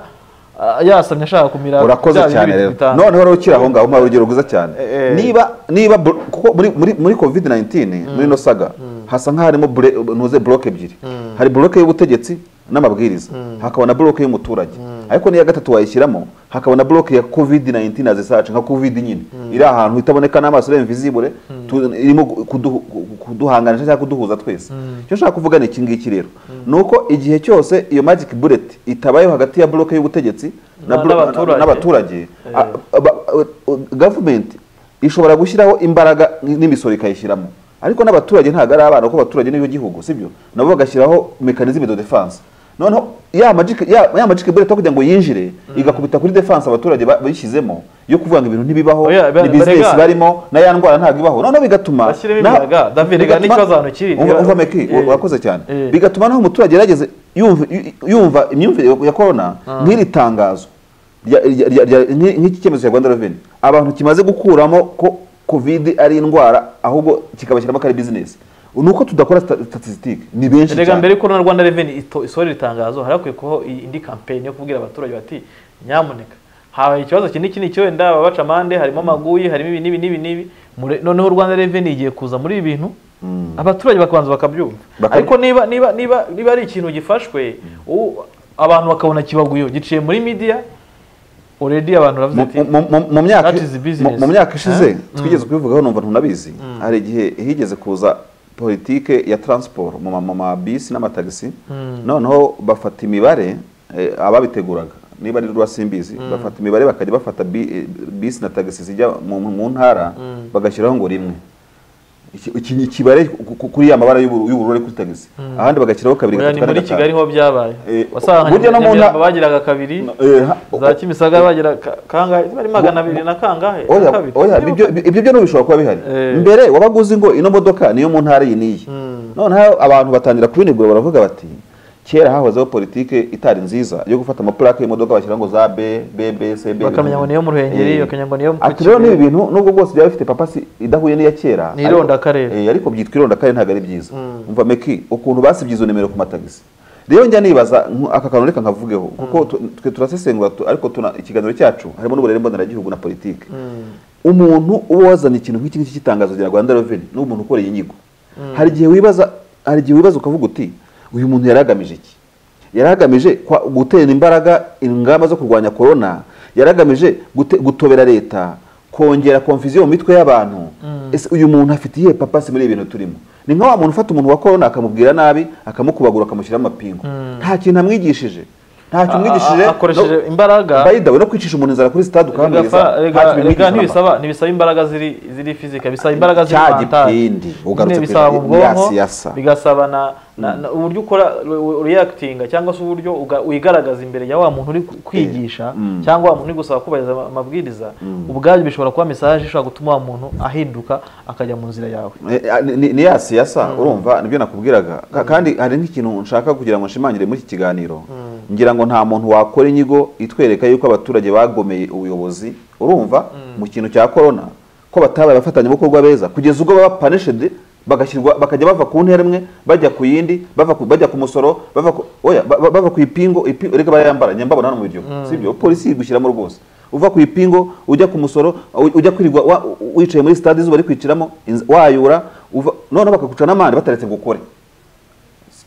S2: ah, yasamye ashaka kumira
S1: urakoze
S2: bya bindi
S1: cyane
S2: bintu
S1: rero
S2: bitanu.
S1: noneho rero ukiri aho ngaho mpa urugero rwiza cyane
S2: Eh, eh.
S1: niba niba bro- kuko muri muri muri covid 19 muri no saga hasa nk'aho harimo bure- ntuze bloke ebyiri hari bloke y'ubutegetsi n'amabwiriza hakaba na buroke y'umuturage ariko n'iya gatatu wayishyiramo hakaba na buroke ya covid 19 na zisace nka covid nyine iri ahantu itaboneka n'amaso irimo visibure irimo kuduhu- kuduhanganisha cyangwa kuduhuza twese icyo nshaka kuvuga ni iki ngiki rero ni uko igihe cyose iyo magic bullet itabayeho hagati ya buroke y'ubutegetsi na
S2: Na-
S1: blo-
S2: n'abaturage.
S1: na- n'abaturage
S2: Eh.
S1: a- aba- uh, gavumenti ishobora gushyiraho imbaraga n'imisoro ikayishyiramo ariko n'abaturage ntabwo ari abana kuko abaturage n'ibyo gihugu sibyo nabo bagashyiraho mekanizme de defense noneho ya magic ya, ya magic bullet aho kugira ngo yinjire igakubita kuri defense abaturage ba- bayishyizemo yo kuvuga ngo ibintu ntibibaho
S2: Oya, ba-
S1: ni business
S2: barega.
S1: barimo na ya ndwara ntabwo ibaho noneho bigatuma
S2: Bashyiremo
S1: na-
S2: imbaraga. David, rega
S1: bigatuma-
S2: n'ikibazo hano kiri.
S1: Umva- umva Meki,
S2: Eh.
S1: urakoze cyane
S2: Eh.
S1: bigatuma naho umuturage yarageze yumva yu- yumva imyumvire ya corona nk'iri tangazo rya- rya- rya- rya- nk'i- nk'iki cyemezo cya rwanda reveni abantu kimaze gukuramo ko covid ari indwara ahubwo kikabashyiramo ko ari bizinesi ni uko tudakora statisitike ni benshi
S2: rega
S1: cyane
S2: mbere yuko na rwanda reveni isohora iri tangazo hari hakwiye kubaho i- indi kampeni yo kubwira abaturage bati nyamuneka habaye ikibazo iki n'iki n'iki wenda babaca amande harimo amaguyi harimo ibi n'ibi n'ibi n'ibi Mure- noneho rwanda reveni igiye kuza muri ibi bintu abaturage bakabanza bakabyumva
S1: Bakabyu-
S2: ariko niba niba niba niba ari ikintu gifashwe u- abantu bakabona kibaguyeho giciye muri media already abantu baravuze
S1: Mu-
S2: ati
S1: mu- mu- mu myaka-
S2: That is the
S1: mu-
S2: business.
S1: mu myaka ishize
S2: Huh?
S1: twigeze kubivugaho numva ntunabizi hari igihe higeze kuza politike ya transport mu ma- mu mabisi n'amatagisi noneho bafata imibare eh, ababiteguraga niba ari rwa simbizi bafata imibare bakajya bafata bi- eh, bisi na tagisi zijya mu mu ntara bagashyiraho ngo rimwe Iki- iki- ikibare ku- ku- kuri ya mabara y'uburu- y'ubururu ari kuri tagisi ahandi bagashyiraho kabiri
S2: Oya,
S1: gatatu
S2: ni
S1: kane
S2: muri
S1: gatanu.
S2: kigali ho byabaye
S1: Eh,
S2: wasanga
S1: burya no mu
S2: Nyamirambo
S1: nta-
S2: bagiraga kabiri
S1: Eh, ha-
S2: za kimisagara bagira ka- kangahe bari magana abiri na kangahe
S1: Oya,
S2: Na kabiri.
S1: oya, ibyo ibyo byo ntibishobora kuba bihari
S2: Eh.
S1: mbere wabaga uzi ngo ino modoka niyo mu ntara iyi n'iyi noneho abantu batangira kubinegura baravuga bati kera hahozeho politike itari nziza yo gufata amaplake y'imodoka bashyira ngo za b b b c b
S2: Bakamenya ngo niyo mu Ruhengeri,
S1: Eh.
S2: bakamenya ngo niyo mu
S1: ati rero
S2: Kigali.
S1: n'ibi bintu nubwo bwose byaba bifite papasi idahuye n'iya kera
S2: Ni irondakarere.
S1: Eh, ariko byitwa irondakarere ntabwo ari byiza umva meki ukuntu basibye izo nimero ku matagisi rero njya nibaza nku- aka kantu reka nkavugeho kuko tu- twe turasesengura tu- ariko tuna- ikiganiro cyacu harimo n'uburere mboneragihugu na politike umuntu uba wazanye ikintu nk'iki ngiki cy'itangazo rya rwanda reveni ni umuntu ukoreye inyigo hari igihe wibaza hari igihe wibaza ukavuga uti uyu muntu yari agamije iki yari agamije kwa- gutera imbaraga ingamba zo kurwanya korona yari agamije gute- gutobera leta kongera konfiziyo mu mitwe y'abantu ese uyu muntu afite iyihe papasi muri ibi bintu turimo ni nka wa muntu ufata umuntu wa korona akamubwira nabi akamukubagura akamushyiramo amapingu nta kintu amwigishije nta kintu
S2: A- a-
S1: amwigishije
S2: akoresheje
S1: no-
S2: imbaraga.
S1: by the way, no kwicisha umuntu inzara kuri stade ukamwiriza
S2: Rega- rega-
S1: nta kintu bimwigishije
S2: rega
S1: namba.
S2: ntibisaba ntibisaba imbaraga ziri ziri fizika bisaba imbaraga ziri
S1: Cya
S2: mentali.
S1: gipindi, ugarutse
S2: Nyine
S1: ku
S2: bisaba
S1: ijambo
S2: mu bwonko
S1: siyasa.
S2: bigasaba na, na, na uburyo ukora re- reactinga cyangwa se uburyo uga- wigaragaza imbere ya wa muntu uri ku- kwigisha cyangwa wa muntu uri gusaba kubahiriza ama- amabwiriza ubwabyo bishobora kuba mesaje ishobora gutuma wa muntu ahinduka akajya mu nzira yawe
S1: Eh, ah, ni- ni ni ya siyasa urumva nibyo nakubwiraga Ka- kandi hari nk'ikintu nshaka kugira ngo nshimangire muri iki kiganiro ngira ngo nta muntu wakora inyigo itwereka yuko abaturage bagomeye ubuyobozi urumva mu kintu cya korona ko batabaye abafatanyabikorwa beza kugeza ubwo baba punishedi bagashyirwa bakajya bava ku ntera imwe bajya ku yindi bava ku, bajya ku musoro bava ku, oya, ba- ba- bava ku ipingo ipi- reka barayambara nyambabona hano mu biryo sibyo polisi igushyiramo rwose uva ku ipingo ujya ku musoro u- ujya kwirirwa wa- u- wicaye muri stade izuba rikwiciramo inz- wayura uva noneho bakaguca n'amande bataretse ngo ukore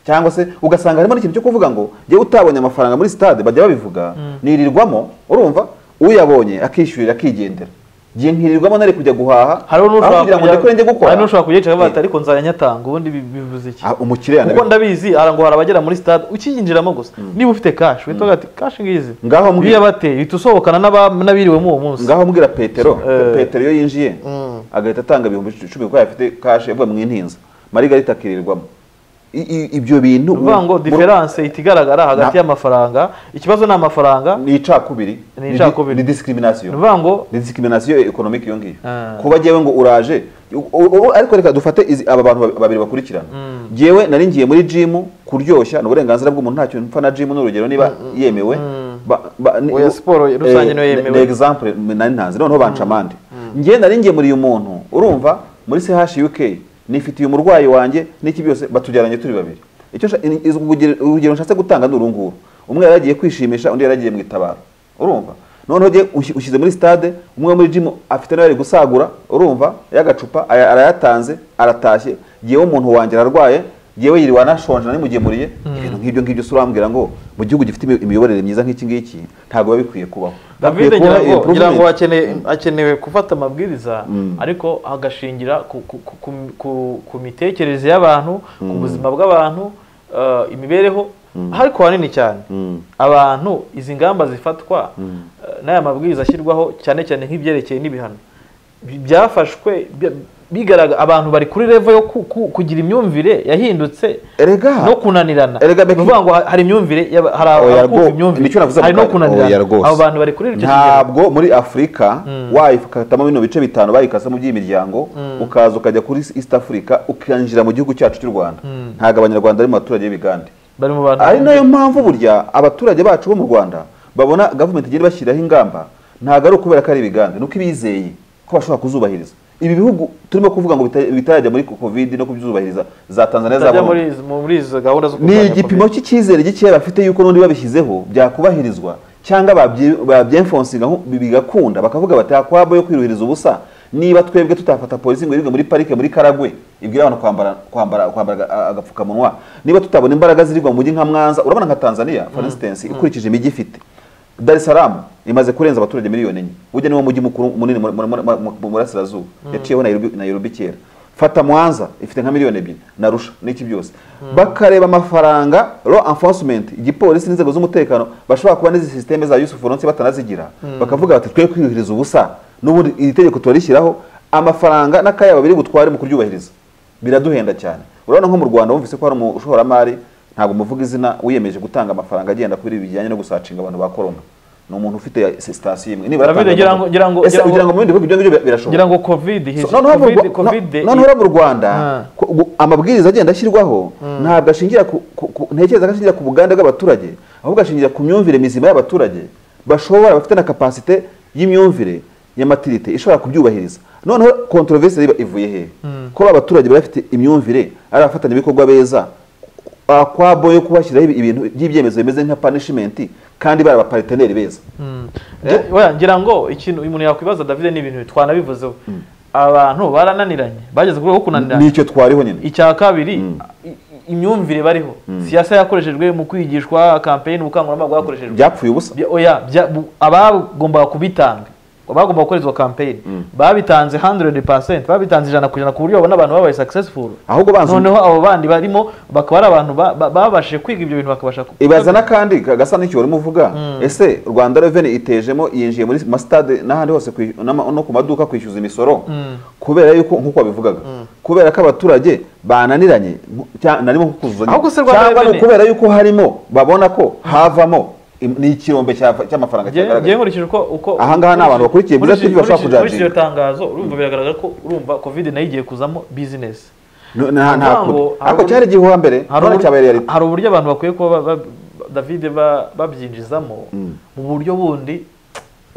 S1: cyangwa se ugasanga harimo n'ikintu cyo kuvuga ngo jyewe utabonye amafaranga muri stade bajya babivuga nirirwamo urumva uyabonye akishyurira akigendera ngiye nkirirwamo nari kujya guhaha
S2: hari
S1: aho kugira ngo ndekure njye gukora
S2: n'ushobora kuyicara
S1: Eh,
S2: bati ariko nzajya nyatanga ubundi bi- bivuze iki
S1: Ah, umukiriya
S2: kuko ndabizi hari ngo hari abagera muri stade ukiyinjiramo gusa niba ufite cash uhita uvuga ati cash ngizi
S1: Ngaho mbwira-
S2: biya bateye uhita usohokana n'aba- n'abiriwemo uwo munsi
S1: ngaho mbwira petero
S2: Eh.
S1: petero iyo yinjiye agahita atanga ibihumbi icumi kuko yari afite kashe yavuye mu intinza marigarita akirirwamo I- i- ibyo bintu
S2: ni ukuvuga ngo
S1: mu-
S2: diferanse ihita igaragara hagati
S1: Na-
S2: y'amafaranga ikibazo ni amafaranga
S1: ni icakubiri
S2: Ni icakubiri.
S1: ni discrimination
S2: ni ukuvuga ngo
S1: ni discrimination economic iyo ngiyo
S2: Ah.
S1: kuba jyewe ngo uraje u- u- u- ariko reka dufate izi- aba bantu ba- babiri bakurikirana jyewe nari ngiye muri gym kuryoshya ni uburenganzira bw'umuntu ntacyo mpfa na gym ni urugero niba yemewe Ba- ba- ni-
S2: Oya, siporo rusange
S1: Eh,
S2: niyo yemewe.
S1: ni example nari ntazi noneho banca amande njye nari ngemuriye umuntu urumva muri CHUK nifitiye umurwayi wanjye n'iki byose batujyaranye turi babiri icyo nsha- in- iz- urugero- urugero nshatse gutanga ni uru nguru umwe yari agiye kwishimisha undi yari agiye mu itabaro urumva noneho jye ushi- ushyize muri stade umwe wo muri gym afite nawe ari gusagura urumva y'agacupa aya- arayatanze aratashye yewe umuntu wanjye ararwaye yewe yiriwe anashonje nari mugemuriye ibintu nk'ibyo ngibyo se urambwira ngo mu gihugu gifite imi- imiyoborere myiza nk'iki ngiki ntabwo biba bikwiye kubaho
S2: david
S1: Hakwiye kubaho
S2: ngira ngo- ngira ngo
S1: improvement.
S2: akeneye akenewe gufata amabwiriza
S1: Mm.
S2: ariko agashingira ku, ku, ku, ku, ku, ku mitekerereze y'abantu ku buzima bw'abantu eh, imibereho ariko hanini cyane
S1: Mm.
S2: abantu izi ngamba zifatwa eh, n'aya mabwiriza ashyirwaho cyane cyane nk'ibyerekeye n'ibihano bi- byafashwe bi- bigaragara abantu bari kuri revo yo ku- ku- kugira imyumvire yahindutse
S1: erega
S2: no kunanirana
S1: Erega Becky-
S2: ni ukuvuga ngo hari imyumvire y'aba- hari
S1: Oya
S2: abakumva
S1: rwo- nicyo
S2: imyumvire
S1: navuze
S2: hari
S1: ako
S2: no
S1: kanya. Oya
S2: kunanirana
S1: rwose.
S2: abo bantu bari kuri icyo kigero
S1: ntabwo muri afurika wayikatamo bino bice bitanu bayikasamo by'imiryango ukaza ukajya kuri east africa ukinjira mu gihugu cyacu cy'u rwanda ntabwo abanyarwanda ari mu baturage b'ibigande
S2: bari mu bantu
S1: ari nayo mpamvu burya abaturage bacu bo mu rwanda babona gavumenti igenda ibashyiriraho ingamba ntabwo ari ukubera ko ari ibigande ni uko ibizeye ko bashobora kuzubahiriza ibi bihugu turimo kuvuga ngo bita- bitarajya muri covid no kubyuzubahiriza za tanzania za
S2: batajya muri
S1: Burundi
S2: izi- muri izo gahunda zo
S1: ni
S2: kurwanya
S1: igipimo
S2: covid.
S1: cy'icyizere gikeya bafite yuko n'undi babishyizeho byakubahirizwa cyangwa babye- babyemfonsinga nko- bi- bigakunda bakavuga bati akwabo yo kwiruhiriza ubusa niba twebwe tutafata polisi ngo irigwe muri parike muri karagwe ibwira abantu kwambara kwambara kwambara aga- agapfukamunwa niba tutabona imbaraga zirigwa mu mujyi nka mwanza urabona nka tanzania for instance ikurikije imijyi ifite Dar es Salaam imaze kurenza abaturage miliyoni enye burya niwo mujyi mukuru munini mu- mu- mu- mu- mu burasirazuba yaciyeho Nairobi Nairobi kera fata mwanza ifite nka miliyoni ebyiri narusha n'iki byose bakareba amafaranga law enforcement igipolisi n'inzego z'umutekano bashobora kuba n'izi sisiteme za Yusuf Ronse batanazigira bakavuga bati twe kwiyuhiriza ubusa n'ubundi iri tegeko turarishyiraho amafaranga n'akayabo biri butware mu kuryubahiriza biraduhenda cyane urabona nko mu Rwanda bumvise ko hari umushoramari ntabwo muvuga izina wiyemeje gutanga amafaranga agenda kuri ibi bijyanye no gusacinga abantu ba korona ni umuntu ufite sitasiyo imwe nibura
S2: David,
S1: atanga-
S2: ngira ngo- ngira ngo-
S1: Ese
S2: ngira ngo-
S1: ugira ngo mu bindi bihugu ibyo ngibyo bi-
S2: ngira
S1: birashoboka
S2: ngo covid
S1: So,
S2: his-
S1: noneho mu
S2: covid-
S1: Rwa-
S2: covid
S1: no- noneho mu rwanda
S2: Ah.
S1: ko ubu- amabwiriza agenda ashyirwaho ntabwo ashingira ku- ku- ku- ntekereza ko ashingira ku bugande bw'abaturage ahubwo ashingira ku myumvire mizima y'abaturage bashobora bafite na kapasite y'imyumvire ya matirite ishobora kubyubahiriza noneho kontroverse riba ivuye hehe ko ba baturage bari bafite imyumvire ari abafatanyabikorwa beza akwabo yo kubashyiraho ibi- ibintu by'ibyemezo bimeze nka punishment kandi bari abapariteneri beza
S2: Eh, oya, ngira ngo ikintu umuntu yakwibaza david ni ibintu twanabivuzeho abantu barananiranye bageze ku rwego rwo kunanirana
S1: nicyo twariho nyine
S2: icya kabiri i- imyumvire bariho siyasa yakoreshejwe mu kwigishwa campaign ubukangurambaga bwakoreshejwe
S1: byapfuye ubusa
S2: Bya- oya bya- bu- abagombaga kubitanga abagombaga gukorezwa campaign babitanze 100% babitanze ijana ku ijana ku buryo babona abantu babaye successful
S1: ahubwo banza
S2: noneho abo bandi barimo bakaba ari abantu ba- ba- babashije kwiga ibyo bintu bakabasha ku-
S1: ibaza n'akandi ka- gasa n'icyo urimo uvuga ese rwanda reveni itejemo yinjiye muri masitade n'ahandi hose kwi- n'ama- no ku maduka kwishyuza imisoro kubera yuko nk'uko wabivugaga kubera ko abaturage bananiranye nko- cya- narimo nko kuzuzanya
S2: Ahubwo se Rwanda
S1: cyangwa ni
S2: Revenue-
S1: ukubera yuko harimo babona ko havamo im- ni ikirombe cya- cy'amafaranga
S2: Nge-
S1: cyagaragaye
S2: nge nkurikije uko uko
S1: Aha ngaha ni abantu bakurikiye Bwiza
S2: nkurikije-
S1: TV bashobora
S2: nkurikije- nkurikije
S1: kujudginga.
S2: iryo tangazo urumva biragaragara ko urumva covid nayo igiye kuzamo business
S1: No, nta- nta
S2: Kugira ngo
S1: kure.
S2: hari
S1: ariko
S2: uburyo-
S1: cyari igihe hambere
S2: hari
S1: none
S2: uburyo-
S1: cyabaye reality.
S2: hari uburyo abantu bakwiye kuba ba- ba- david ba- babyinjizamo mu buryo bundi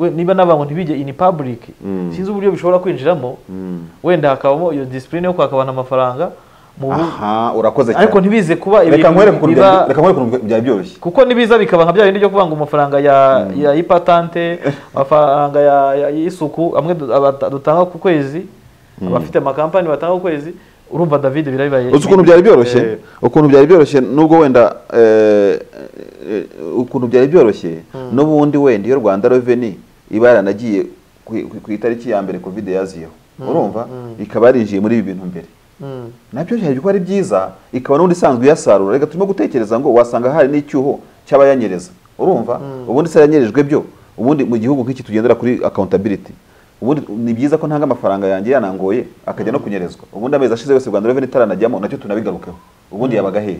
S2: we niba n'abantu ntibijye in public sinzi uburyo bishobora kwinjiramo wenda hakabamo iyo discipline yo kwaka abantu amafaranga mu bu-
S1: aha urakoze cyane
S2: ariko ntibize kuba
S1: reka
S2: ibintu
S1: nkwereke ukuntu
S2: biba-
S1: byari- reka nkwereke ukuntu byari byoroshye
S2: kuko nibiza bikaba nka bya bindi byo kuvanga amafaranga ya ya ipatante amafaranga ya- ya- y'isuku amwe du- abata- dutanga ku kwezi abafite amakampani batanga ku kwezi urumva david birabibaye
S1: uzi ukuntu byari byoroshye
S2: Eh.
S1: ukuntu byari byoroshye nubwo wenda eh, eh, ukuntu byari byoroshye n'ubundi wenda iyo rwanda reveni iba yaranagiye ku- ku- ku itariki ya mbere covid yaziyeho urumva ikaba yarinjiye muri ibi bintu mbere
S2: Mm.
S1: nabyo byari kuba ari byiza ikaba n'ubundi isanzwe iyasarura reka turimo gutekereza ngo wasanga hari n'icyuho cy'abayanyereza urumva ubundi se yanyerejwe byo ubundi mu gihugu nk'iki tugendera kuri accountability ubundi ni byiza ko ntanga amafaranga yanjye yanangoye akajya no kunyerezwa ubundi amezi ashize yose Rwanda Revenue itaranajyamo nacyo tunabigarukeho ubundi yabaga hehe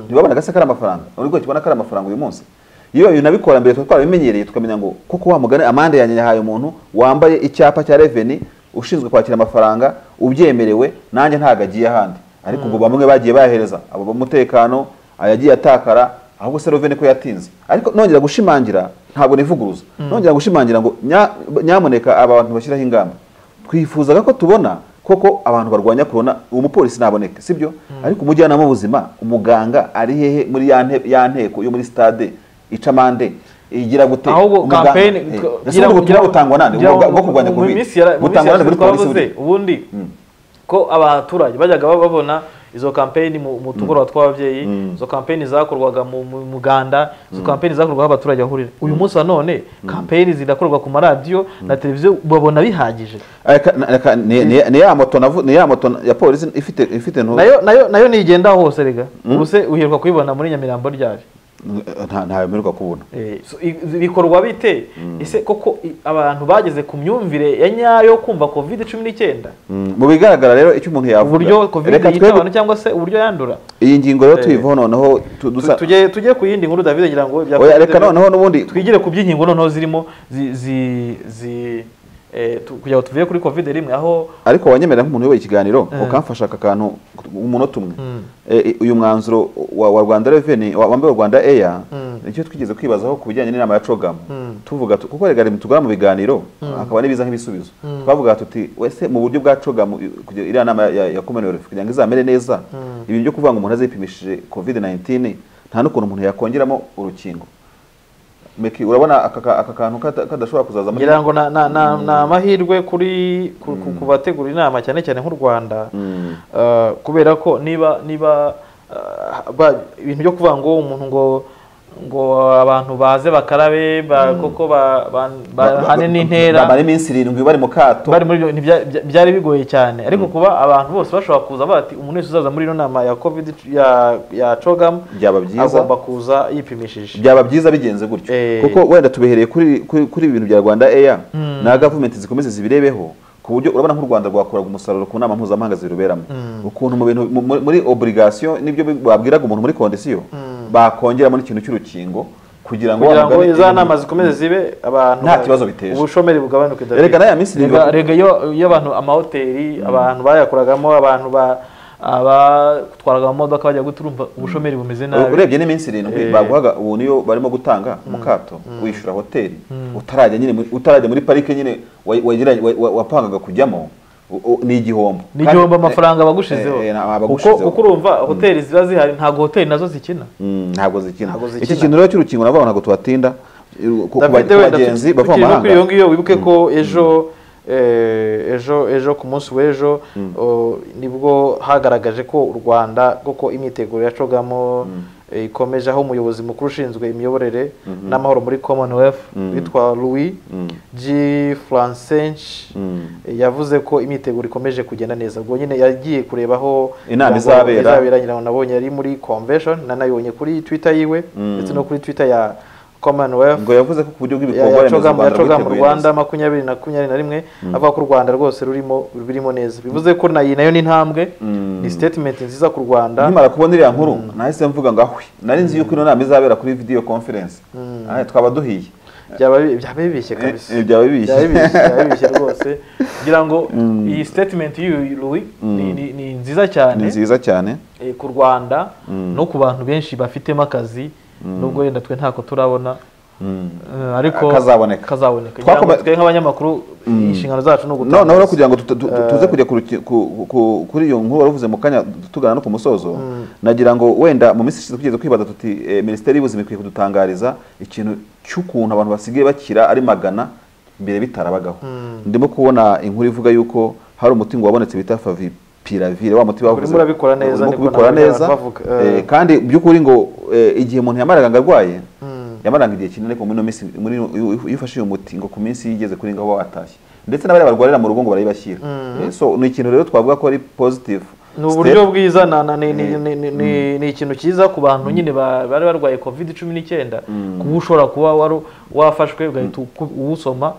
S1: ntibabonaga se ko ari amafaranga uri rwose kibona ko ari amafaranga uyu munsi iyo ibintu nabikora mbere twari twarabimenyereye tukamenya ngo koko wa mugani amande yanjye yahaye umuntu wambaye icyapa cya Revenue ushinzwe kwakira amafaranga ubyemerewe nanjye ntabwo agiye ahandi ariko ubwo bamwe bagiye bayahereza abo b'umutekano ayagiye atakara ahubwo se Reveni ko yatinze ariko nongera gushimangira ntabwo nivuguruza nongera gushimangira ngo nya- nyamuneka aba bantu bashyiraho ingamba twifuzaga ko tubona koko abantu barwanya korona umupolisi ntaboneke sibyo ariko umujyanama w'ubuzima umuganga ari hehe muri ya nte- ya nteko yo muri stade ica amande igira gute
S2: ahubwo
S1: Umuganga-
S2: kampeni
S1: eh, ese ubu ubutumwa butangwa nande
S2: ngira-
S1: bwo kurwanya
S2: mu
S1: covid
S2: minsi yara- mu minsi
S1: butangwa nande muri
S2: yashize
S1: polisi
S2: twavuze
S1: buriya?
S2: ubundi ko abaturage bajyaga babona izo kampeyini mu mu tugoroba tw'ababyeyi
S1: Mm.
S2: izo kampeyini zakorwaga mu mu- mu muganda izo kampeyini zakorwaga aho abaturage bahurira uyu munsi wa none kampeyini zirakorwa ku maradiyo na televiziyo babona bihagije
S1: Aka- na- aka- ni ni- ni ya moto navu- ni ya moto ya polisi ifite ifite ntu-
S2: nayo nayo nayo nigenda hose rega ubuse uheruka kuyibona muri nyamirambo ryari
S1: nta ntayo mperuka kubona
S2: Eh, so, i- bikorwa bite ese koko i- abantu bageze ku myumvire ya nyayo yo kumva covid cumi n'icyenda
S1: Mm, mu bigaragara rero icyo umuntu yavuga
S2: uburyo covid
S1: reka
S2: yita
S1: twebwe
S2: abantu cyangwa se uburyo yandura
S1: iyi ngingo rero
S2: Eh.
S1: tuyivaho noneho tu-
S2: Tu-
S1: dusa
S2: tujye tujye ku yindi nkuru david ngira ngo ibya
S1: oya
S2: Covid
S1: reka noneho n'ubundi
S2: twigire ku by'inkingo noneho zirimo zi zi zi eh, tu- kugira ngo tuvuye kuri covid rimwe aho
S1: ariko wanyemerera nk'umuntu uyoboye ikiganiro
S2: Eh.
S1: ukamfasha aka kantu umunota umwe
S2: Mm.
S1: Eh, eh, uyu mwanzuro wa, wa Rwanda Revenue wa wa mbere wa Rwanda Air
S2: Mm.
S1: nicyo twigeze kwibazaho ku bijyanye n'inama ya COGAM
S2: Mm.
S1: tuvuga tu- kuko rega rimwe tugana mu biganiro hakaba n'ibiza nk'ibisubizo twavuga tuti wese mu buryo bwa COGAM i- kugira iriya nama ya, ya Commonwealth kugira ngo izamere neza ibintu byo kuvuga ngo umuntu azipimishije COVID-19 nta n'ukuntu umuntu yakongeramo urukingo Meki, urabona aka ka- aka kantu kata- kadashobora kuzazamo
S2: ngira ngo na- na- na- ni amahirwe kuri ku- ku- ku bategura inama cyane cyane nk'u rwanda
S1: Mm.
S2: Eh, kubera ko niba niba eh, ba- ibintu byo kuvuga ngo umuntu ngo ngo abantu baze bakarabe ba- koko ba- ba- bahane n'intera
S1: bamara iminsi irindwi bari mu kato
S2: bari muri ibyo bintu bya- bya- byari bigoye cyane ariko kuba abantu bose bashobora kuza bati umuntu wese uzaza muri ino nama ya covid ya ya cogam
S1: byaba byiza
S2: agomba kuza yipimishije
S1: byaba byiza bigenze gutyo
S2: Eh.
S1: kuko wenda tubihereye kuri kuri- kuri ibi bintu bya rwanda eya na gavumenti zikomeze zibirebeho ku buryo urabona nk'u rwanda rwakuraga umusaruro ku nama mpuzamahanga ziruberamo ukuntu mu bintu mu- mu- muri oburigasiyo n'ibyo bi- babwiraga umuntu muri kondisiyo bakongeramo n'ikintu cy'urukingo kugira ngo
S2: kugira
S1: wa
S2: ngo
S1: mugani-
S2: za nama zikomeze zibe abantu
S1: Nta kibazo biteje.
S2: ubushomeri bugabanuke David.
S1: Erega n'aya minsi
S2: Rega-
S1: irindwi-
S2: rega iyo iyo abantu amahoteli abantu bayakoragamo abantu ba abatwaraga mu modoka bajya guturumva ubushomeri bumeze nabi
S1: urebye n'iminsi irindwi
S2: Eh.
S1: baguhaga ubu niyo barimo gutanga mu kato wishyura hoteli utarajya nyine muri- utarajya muri parike nyine wa- wagiranye- wa- wa- wapangaga kujyamo u- u- ni igihombo
S2: ni igihombo
S1: Kandi-
S2: amafaranga bagushizeho
S1: Eh, eh,
S2: kuko
S1: abagushizeho.
S2: kuko urumva hoteli ziba zihari ntabwo hoteli nazo zikina
S1: Mm, ntabwo zikina
S2: Ntabwo zikina.
S1: iki kintu rero cy'urukingo navuga ngo ntabwo tuhatinda ku- ku
S2: David
S1: ku
S2: wenda
S1: bagenzi
S2: tuki-
S1: bava mu
S2: tukiri no kuri iyo
S1: mahanga
S2: ngiyo wibuke ko ejo eh, ejo ejo ku munsi w'ejo oh, nibwo hagaragaje ko u rwanda koko imyiteguro yacogamo eh, ikomeje aho umuyobozi mukuru ushinzwe imiyoborere n'amahoro muri commonwealth witwa louis g francench yavuze ko imyiteguro ikomeje kugenda neza ubwo nyine yagiye kureba aho
S1: Inama
S2: kugira ngo
S1: izabera.
S2: izabera ngira ngo nabonye yari muri convention nanayibonye kuri twitter yiwe ndetse no kuri twitter ya commonwealth
S1: ngo yavuze ko ku buryo bw'ibikorwa remezo
S2: yacoga
S1: u Rwanda
S2: mu
S1: rwiteguye
S2: rwanda
S1: neza.
S2: makumyabiri na makumyabiri na rimwe avuga ko u rwanda rwose rurimo rurimo neza bivuze ko nayo nayo ni intambwe ni statement nziza ku rwanda
S1: nkimara kubona iriya nkuru nahise mvuga ngo ahwe nari nzi yuko ino nama izabera kuri video conference Ah, twaba duhiye
S2: byaba bi- byaba bibishye
S1: Eh,
S2: kabisa
S1: eh, byaba bibishye.
S2: byaba bibishye byaba bibishye rwose kugira ngo iyi statement y'uyu Louis ni- ni ni nziza cyane
S1: ni nziza cyane
S2: eh, ku rwanda no ku bantu benshi bafitemo akazi nubwo wenda twe ntako turabona eh, ariko
S1: Kazaboneka.
S2: kazaboneka
S1: Twakoma-
S2: Kugira ngo twe nk'abanyamakuru inshingano zacu ni ugutanga
S1: noneho rero kugira ngo tuta- tu- tu- tuze kujya ku ruki- ku- ku- kuri iyo nkuru wari uvuze mu kanya tugana no ku musozo nagira ngo wenda mu minsi ishize tugeze kwibaza tuti eh, minisiteri y'ubuzima ikwiye kudutangariza ikintu cy'ukuntu abantu basigaye bakira ari magana mbere bitarabagaho ndimo kubona inkuru ivuga yuko hari umuti ngo wabonetse bita favipiravire wa muti bavuze
S2: Urimo urabikora neza,
S1: urimo
S2: niko
S1: kubikora
S2: nabonye abantu
S1: neza
S2: bavuga.
S1: eh, kandi by'ukuri ngo eh, igihe umuntu yamaraga ngo arwaye yamaraga igihe kinini ariko muri ino minsi muri ino- iyo iyo ufashe uyu muti ngo ku minsi yigeze kuri ngaho watashye ndetse n'abari barwarira mu rugo ngo barayibashyira Eh, so ni ikintu rero twavuga ko ari positive
S2: ni uburyo bwiza na- na- ni- ni- ni- ni- ni- ni ikintu cyiza ku bantu nyine ba- bari barwaye covid cumi n'icyenda kuba ushobora kuba wari- wafashwe ugahita uku- uwusoma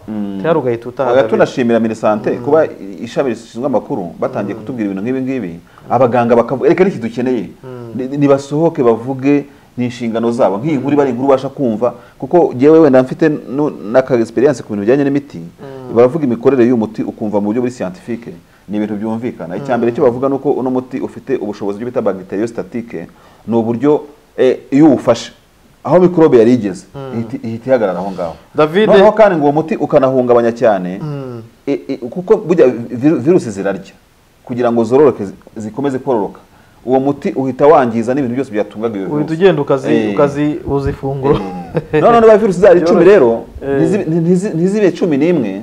S2: cyangwa ugahita utaha
S1: Aha
S2: David.
S1: tunashimira minisante kuba ishami rishinzwe amakuru batangiye kutubwira ibintu nk'ibi ngibi abaganga bakavuga reka n'iki dukeneye Ni- nibasohoke bavuge ni inshingano zabo nk'iyi nkuru iba ari inkuru ubasha kumva kuko jyewe wenda mfite nu- n'aka experience ku bintu bijyanye n'imiti baravuga imikorere y'uyu muti ukumva mu buryo buri scientifique ni ibintu byumvikana icya mbere cyo bavuga ni uko uno muti ufite ubushobozi byo bita bacteriostatique ni uburyo eh, iyo uwufashe aho mikorobe yari igeze ihita- ihita ihagarara aho ngaho
S2: David-
S1: Noneho kandi ngo uwo muti ukanahungabanya cyane e- e- kuko burya viru- virusi zirarya kugira ngo zororoke zi- zikomeze kororoka uwo muti uhita wangiza n'ibintu byose byatungaga iyo
S2: uhita
S1: virusi
S2: ugenda ukazi
S1: Eh.
S2: ukazi uza ifunguro
S1: Eh. none niba virusi zari icumi rero
S2: Eh.
S1: ntizibe- ntizi- ntizibe cumi n'imwe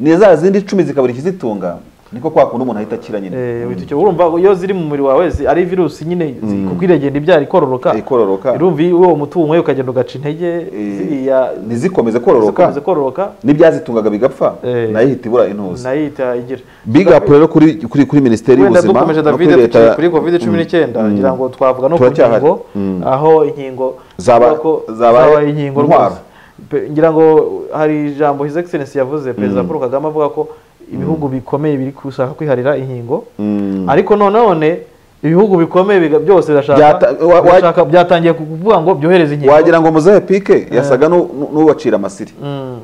S1: ni za zindi icumi zikabura ikizitunga niko kwa kundi umuntu ahita akira nyine
S2: Eh, uhita ukira. urumva iyo ziri mu mubiri wawe zi- ari virusi nyine zi- kuko iragenda ibyara ikororoka
S1: ikororoka
S2: urumva iyo uwo muti uwunyweye ukagenda ugaca intege
S1: Eh,
S2: ziriya
S1: ntizikomeze kororoka
S2: zikomeza kororoka
S1: n'ibyazitungaga bigapfa
S2: Eh.
S1: nayo ihita ibura intuzi
S2: nayo ihita igira
S1: big up rero kuri kuri kuri minisiteri
S2: wenda
S1: y'ubuzima
S2: dukomeje
S1: no
S2: davide
S1: kuri
S2: tukiri
S1: leta
S2: kuri covid cumi n'icyenda ngira ngo twavuga no ku
S1: Turacyahari.
S2: nkingo
S1: Mm.
S2: aho inkingo
S1: Zaba-
S2: tuvuga ko
S1: zabaye
S2: zabaye inkingo
S1: intwaro.
S2: rwose Pe- ngira ngo hari ijambo his excellence yavuze perezida paul kagame avuga ko ibihugu bikomeye biri gushaka kwiharira inkingo
S1: Mm.
S2: ariko nanone ibihugu bikomeye biga- byose birashaka
S1: Byata- wa- wa-
S2: birashaka- byatangiye kuvuga ngo byohereze inkingo
S1: wagira ngo muzehe pike yasaga nu- nu- n'uwacira amasiri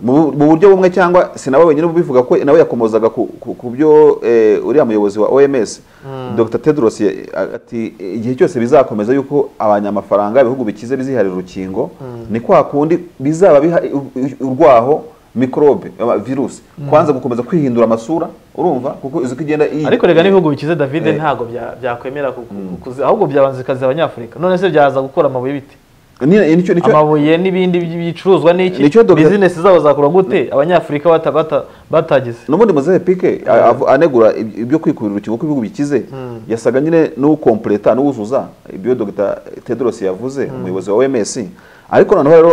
S1: mu mu buryo bumwe cyangwa sinaba wenyine ubivuga ko nawe yakomozaga ku ku- ku byo eh, uriya muyobozi wa OMS Dr Tedros ya- ati igihe cyose bizakomeza yuko abanyamafaranga ibihugu bikize biziharira urukingo ni kwa kundi bizaba biha- u- u- urwaho mikorobe ama- virusi kwanza gukomeza kwihindura amasura urumva kuko izi uko igenda iyi-
S2: ariko rega n'ibihugu bikize davide
S1: Eh.
S2: ntabwo bya- byakwemera ku- ku- kuzi- ahubwo byabanza bikaziha abanyafurika none se byaza gukora amabuye biti
S1: Ni- nicyo- nicyo-
S2: amabuye n'ibindi bicuruzwa n'iki
S1: Nicyo Dr.
S2: bizinesi zabo zakora gute abanyafurika bata- bata- batagize
S1: n'ubundi muzehe pike a- avu- anegura ib- ibyo kwikurira ikigo ko ibihugu bikize yasaga nyine n'ukompleta n'uwuzuza ibyo dr tedros yavuze umuyobozi wa oms ariko noneho rero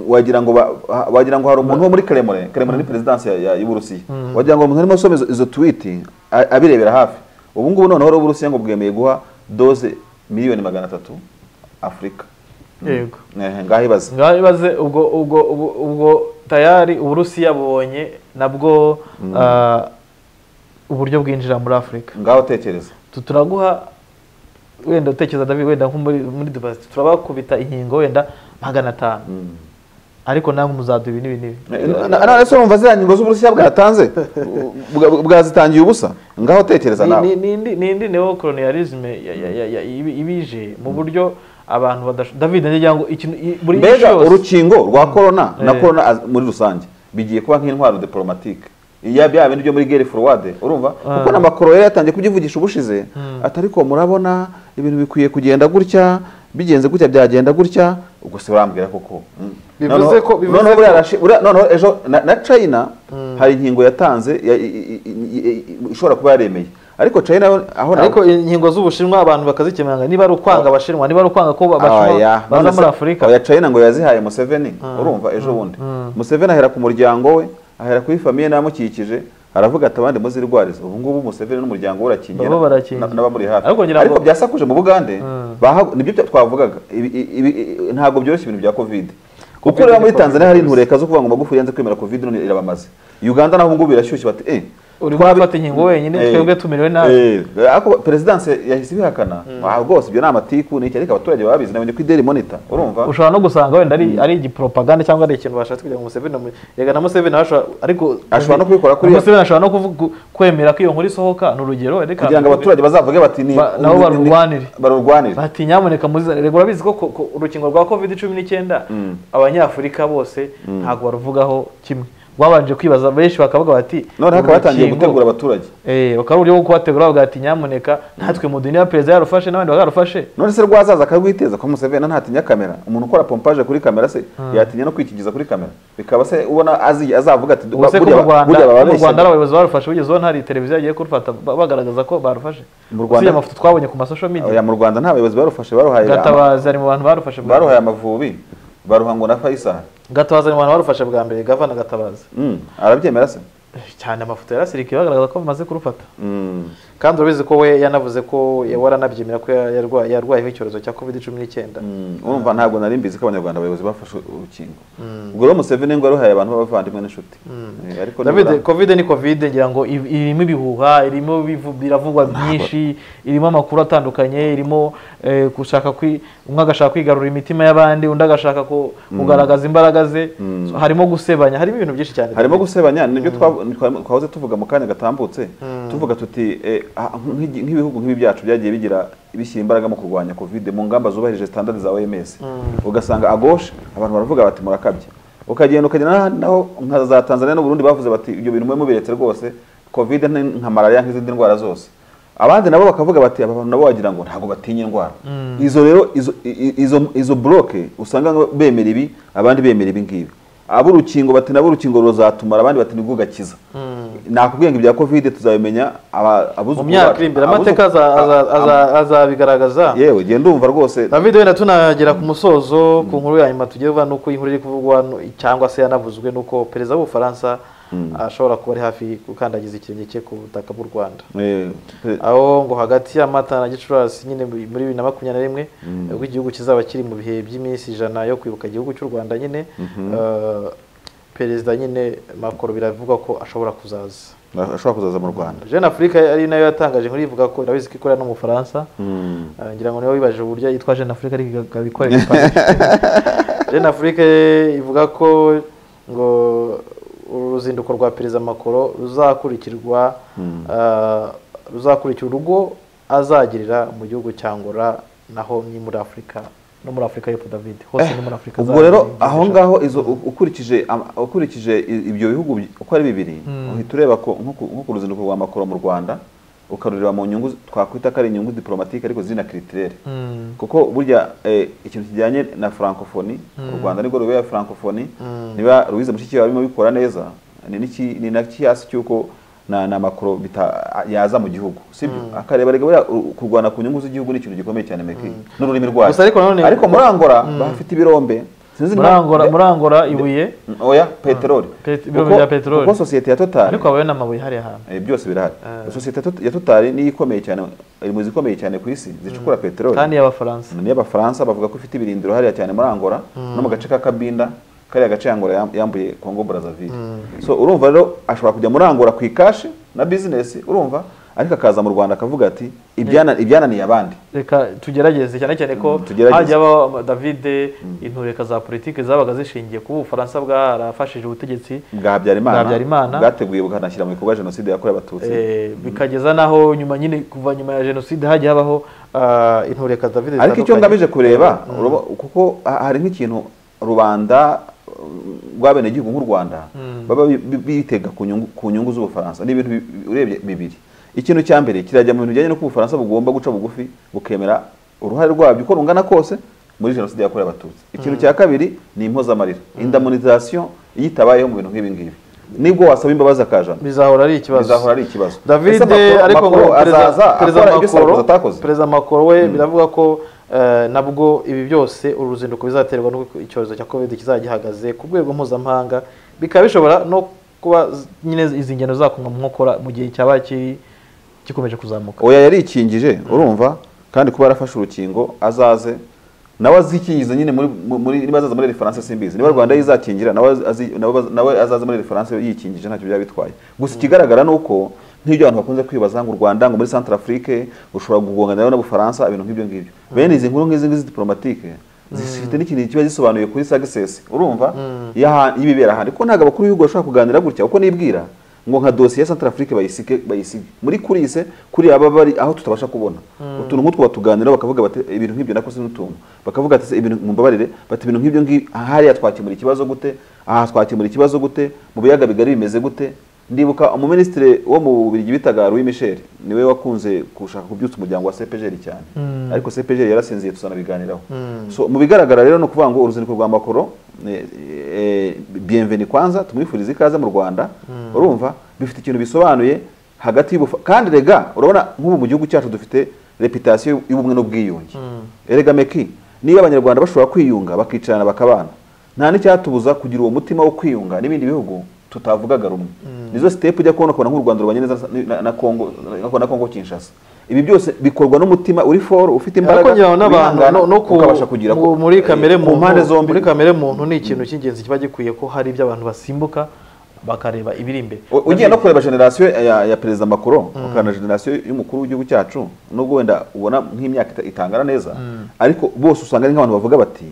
S1: wagira ngo ba- ha- wagira ngo hari umuntu wo muri kremlin kremlin ni perezidansi ya- ya- y'uburusiya wagira ngo umuntu arimo asoma izo- izo twiti a- abirebera hafi ubu ngubu noneho rero uburusiya ngo bwemeye guha doze miliyoni magana atatu afurika
S2: yego
S1: Eh, ngaho ibaze
S2: ngaho ibaze ubwo ubwo ubwo- ubwo tayari uburusiya bubonye nabwo ah, uburyo bwinjira muri afurika
S1: ngaho tekereza
S2: Tu- turaguha wenda utekereza david wenda nko muri muri dubai turabakubita inkingo wenda magana atanu ariko namwe muzaduha ibi n'ibi n'ibi
S1: ese wumva ziriya ngingo z'uburusiya bwatanze bwa- bwazitangiye ubusa ngaho tekereza
S2: Ni-
S1: nawe
S2: ni- ni indi- ni indi neo colonialisme ya- ya- ya- ya- ibi- ibije mu buryo abantu badasho david ndagira ngo ikintu i- buri isi
S1: mbega
S2: yose
S1: urukingo rwa korona na
S2: Eh.
S1: korona az- muri rusange bigiye kuba nk'intwaro diporomatike iya bya bindi byo muri gere forward urumva kuko na makoro yari yatangiye kubyivugisha ubushize ati ariko murabona ibintu bikwiye kugenda gutya bigenze gutya byagenda gutya ubwo se urambwira koko Mm.
S2: Bivuze
S1: Noneho-
S2: ko- bivuze
S1: noneho
S2: ko-
S1: buriya rashi- buriya- noneho ejo na- na china hari inkingo yatanze ya- i- i- i- i- i- ishobora kuba yaremeye ariko china yo- aho naho-
S2: ariko inkingo z'ubushinwa abantu bakazikemanga niba ari ukwanga abashinwa niba ari ukwanga ko abashinwa
S1: Oya,
S2: baza
S1: none
S2: muri
S1: se-
S2: afurika
S1: oya China ngo yazihaye Museveni urumva ejo bundi Museveni ahera ku muryango we ahera kuri famiye n'abamukikije aravuga ati abandi muzirwarize ubu ngubu Museveni n'umuryango we urakingira
S2: Nabo barakingira.
S1: na- n'abamuri hafi
S2: Ariko ngira ngo-
S1: ariko byasakuje mu Bugande baha- nibyo bya- twavugaga Ibi- ibi- ibi- ntabwo byoroshye ibintu bya Covid kuko rero muri
S2: ni
S1: Tanzania hari
S2: Covid.
S1: intureka zo kuvuga ngo Magufuli yanze kwemera Covid none irabamaze Uganda naho ubu ngubu birashyushye bati eh
S2: uri
S1: twabi-
S2: gufata inkingo wenyine
S1: Eh,
S2: twebwe tumerewe nabi
S1: eh, ariko perezidansi yahise ibihakana Ah, rwose ibyo ni amatiku ni iki ariko abaturage babizi nabonye ko ideli monita urumva
S2: ushobora no gusanga wenda ari ari igipropaganda cyangwa ari ikintu bashatse kugira ngo Museveni amu- yega na Museveni ashobora ariko
S1: Ashobora no kubikora kuri-
S2: Museveni ashobora no kuvuga kwemera ko iyo nkuru isohoka ni urugero reka
S1: kugira ngo abaturage bazavuge bati ni
S2: Ba- nabo
S1: ni- ni-
S2: barurwanire.
S1: barurwanire
S2: bati nyamuneka muzizane rego urabizi ko ko- ko urukingo rwa covid cumi n'icyenda abanyafurika bose ntabwo baruvugaho kimwe rwabanje kwibaza benshi bakavuga bati
S1: none
S2: uru
S1: hakaba hatangiye
S2: rukingo-
S1: gutegura abaturage
S2: eh bakaba ari uburyo bwo kubategura bavuga bati nyamuneka natwe muduhe niba perezida yarufashe n'abandi bakarufashe
S1: none se rwazaza akarwiteza ko Museveni ntatinya kamera umuntu ukora pompaje kuri kamera se yatinya no kwikigiza kuri kamera bikaba se ubona azi azavuga ati
S2: ubuse ko
S1: buriya
S2: mu
S1: ba-
S2: rwanda
S1: buriya
S2: mu
S1: bababeshyaga.
S2: rwanda ari abayobozi barufashe ugezeho ntari televiziyo yagiye kurufata ba- bagaragaza ko barufashe
S1: Mu Rwanda-
S2: usibye amafoto twabonye ku masosho media
S1: Oya, mu rwanda nta bayobozi barufashe baruhaye
S2: gatabazi ari mu bantu barufashe bwa
S1: baruhaye amavubi baruha ngo na Faisal
S2: gatabazi ari mu bantu barufashe bwa mbere gavana gatabazi
S1: Mm, arabyemera se
S2: Eh, cyane amafoto yarasirikiye bagaragaza ko bamaze kurufata
S1: Mm.
S2: kandi urabizi ko we yanavuze ko ya- waranabyemera ko ya- yarwa- yarwayeho icyorezo cya covid cumi n'icyenda
S1: Mm, urumva ntabwo nari mbizi ko abanyarwanda abayobozi bafashe urukingo ubwo rero Museveni ngo yaruhaye abantu b'abavandimwe n'inshuti Eh, ariko
S2: David
S1: nibura-
S2: covid ni covid ngira ngo i- irimo ibihuha irimo bivu- biravugwa byinshi irimo amakuru atandukanye irimo eh, gushaka kwi umwe agashaka kwigarurira imitima y'abandi undi agashaka ku- kugaragaza imbaraga ze So, harimo gusebanya harimo ibintu byinshi cyane
S1: harimo gusebanya nibyo twa- twa- twahoze tuvuga mu kanya gatambutse tuvuga tuti eh, ah, nk'igi- nk'ibihugu nk'ibi byacu byagiye bigira bishyira imbaraga mu kurwanya covid mu ngamba zubahirije standard za OMS ugasanga agoshe abantu baravuga bati murakabye ukagenda ukagenda n'ahandi naho nka za Tanzania n'Uburundi bavuze bati ibyo bintu mwe mubiretse rwose covid ni nka malaria nk'izindi ndwara zose abandi nabo bakavuga bati aba bantu nabo wagira ngo ntabwo batinya indwara izo rero izo i- izo izo bloke usanga bemera ibi abandi bemera ibi ngibi ab'urukingo bati nabo urukingo ruzatuma abandi bati nibwo gakiza nakubwiye ngo ibya covid tuzabimenya aba-
S2: mu
S1: abuzukuru
S2: myaka
S1: bacu-
S2: iri imbere
S1: abuzu-
S2: amateka aza- aza- aza- azabigaragaza
S1: yewe genda umva rwose
S2: david wenda tunagera ku musozo ku nkuru ya nyuma tugiye kuvuga nuko iyi nkuru iri kuvugwa nu- cyangwa se yanavuzwe nuko perezida w'ubufaransa ashobora kuba ari hafi gukandagiza ikirenge cye ku butaka bw'u rwanda
S1: Eh, pe-
S2: aho ngo hagati ya mata na gicurasi nyine muri muri bibiri na makumyabiri na rimwe ubwo igihugu kizaba kiri mu bihe by'iminsi ijana yo kwibuka igihugu cy'u rwanda nyine eh, perezida nyine makoro biravugwa ko ashobora kuzaza
S1: ashobora kuzaza mu rwanda
S2: jeune afurika ari nayo yatangaje inkuru ivuga ko irabizi ko ikorera no mu bufaransa Eh, ngira ngo niwe wibajije uburyo yitwa jeune afurika ariko ikabikorera igifaransa jeune afurika ivuga ko ngo uru ruzinduko rwa perezida makoro ruzakurikirwa eh, ruzakurikira urugo azagirira mu gihugu cya ngora naho ni muri afurika no muri afurika y'epfo david hose ni muri afurika
S1: ubwo rero aho ngaho izo ukurikije ama- ukurikije i- ibyo bihugu bi- uko ari bibiri uhita ureba ko nko ku- nko ku ruzinduko rwa makoro mu rwanda ukarureba mu nyungu zi- twakwita ko ari inyungu diplomatike ariko zina kiritirere kuko burya eh, ikintu kijyanye na francophonie u rwanda nibwo rubera francophonie niba ruwize mushikiwabo arimo bikora neza ni n'iki- ni na kiyasi cy'uko na na makoro bita- yaza mu gihugu sibyo akareba rega buriya u- kurwana ku nyungu z'igihugu ni ikintu gikomeye cyane meki n'ururimi rwayo
S2: Gusa ariko nanone-
S1: ariko muri Angola bafite ibirombe sinzi niba-
S2: murangora murangora ibuye
S1: oya peteroli
S2: Pet- ibirombe
S1: Kuko-
S2: bya peteroli.
S1: kuko sosiyete ya totali
S2: ariko habaye n'amabuye hariya hantu
S1: eh, byose birahari sosiyete ya Tot- ya totali niyo ikomeye cyane iri mu zikomeye cyane ku isi zicukura peteroli
S2: kandi y'abafaransa
S1: niyo abafaransa bavuga ko ifite ibirindiro hariya cyane muri angola no mu gace ka kabinda kariya gace angola yam- yambuye congo brazzaville so urumva rero ashobora kujya muri angola ku ikashi na bizinesi urumva ariko akaza mu rwanda akavuga ati "Ibyana- ibyananiye abandi
S2: reka tugerageze cyane cyane ko
S1: Mm, tugerageze.
S2: hajya habaho ama- david intureka za politiki zabaga zishingiye kuba ubufaransa bwarafashije ubutegetsi
S1: bwa habyarimana
S2: Bwa Habyarimana.
S1: bwateguye bukanashyira mu bikorwa jenoside yakorewe abatutsi
S2: eh, bikageza naho nyuma nyine kuva nyuma ya jenoside hajya habaho ah, intureka david
S1: ariko icyo
S2: zitandukanye.
S1: ngamije kureba uruba- kuko ha- hari nk'ikintu rubanda rw'abenegihugu nk'u rwanda baba bi- bi- bitega ku nyungu- ku nyungu z'ubufaransa ni ibintu bi- urebye bibiri ikintu cya mbere kirajya mu bintu bijyanye n'uko ubufaransa bugomba guca bugufi bukemera uruhare rwabyo uko rungana kose muri jenoside yakorewe abatutsi ikintu cya kabiri ni impozamarira indamunizasiyo iyo itabayeho mu bintu nk'ibi ngibi nibwo wasaba imbabazi akajana
S2: bizahora ari ikibazo
S1: bizahora ari ikibazo
S2: david
S1: Ese Macron-
S2: ariko ngo
S1: Macron azaza
S2: perezida- perezida
S1: akora ibyo
S2: Macron-
S1: Sarkozy atakoze
S2: perezida makoro we biravuga ko eh, nabwo ibi byose uru ruzinduko bizaterwa n'uko icyorezo cya covid kizajya gihagaze ku rwego mpuzamahanga bikaba bishobora no kuba z- nyine izi ngendo zakumwa mu nkokora mu gihe cyaba kiri gikomeje kuzamuka
S1: oya yarikingije urumva kandi kuba yarafashe urukingo azaze nawe azikingiza nyine muri muri niba azaza muri referanse simbizi niba rwanda yizakingira nawe azi- nawe baz- nawe azaza muri referanse yikingije ntacyo byaba bitwaye gusa ikigaragara ni uko nk'ibyo abantu bakunze kwibaza ngo u rwanda ngo muri centre afrique ushobora kugongana rero n'ubufaransa ibintu nk'ibyo ngibyo bene izi nkuru nk'izi ngizi diplomatike zifite n'ikintu kiba gisobanuye kuri sagisesi urumva yaha- y'ibibera ahandi kuko ntabwo abakuru b'ibihugu bashobora kuganira gutya uko nibwira ngo nka dosiye ya Centrafrique bayisige bayisige muri kurise kuri aba bari aho tutabasha kubona utuntu nk'utwo batuganiraho bakavuga bati ibintu nk'ibyo nakoze n'utuntu bakavuga ati "Se, ibintu mumbabarire bati ibintu nk'ibyo ngibi aha hariya twakemura ikibazo gute aha twakemura ikibazo gute mu biyaga bigari bimeze gute ndibuka umuminisitiri wo mu Bubiligi bitaga Louis Michel niwe wakunze gushaka kubyutsa umuryango wa CPGR cyane ariko CPGR yarasinziye tuzanabiganiraho so mu bigaragara rero ni ukuvuga ngo uruzinduko rwa Macron eh, eh, bienvenue kwanza tumwifurize ikaze mu Rwanda urumva bifite ikintu bisobanuye hagati y'ubufa kandi rega urabona nk'ubu mu gihugu cyacu dufite reputasiyo y'ubumwe n'ubwiyunge erega meki niba abanyarwanda bashobora kwiyunga bakicarana bakabana nta n'icyatubuza kugira uwo mutima wo kwiyunga n'ibindi bihugu tutavugaga rumwe nizo sitepu ujya kubona ukabona nk'u rwanda rubanye neza na- na kongo na- na kongo kinshasa ibi byose bikorwa n'umutima uri foro ufite imbaraga
S2: ariko ngira ngo n'abantu
S1: wihangana,
S2: no- no ku-
S1: ukabasha kugira
S2: mu- muri kamere
S1: mu mpande zombi
S2: muri kamere muntu ni ikintu cy'ingenzi kiba gikwiye ko hari ibyo abantu basimbuka bakareba ibiri imbere
S1: U- ugiye no kureba generasiyo ya, ya perezida Macron ukana generasiyo y'umukuru w'igihugu cyacu nubwo wenda ubona nk'imyaka ita- itangana neza ariko bose usanga ari nk'abantu bavuga bati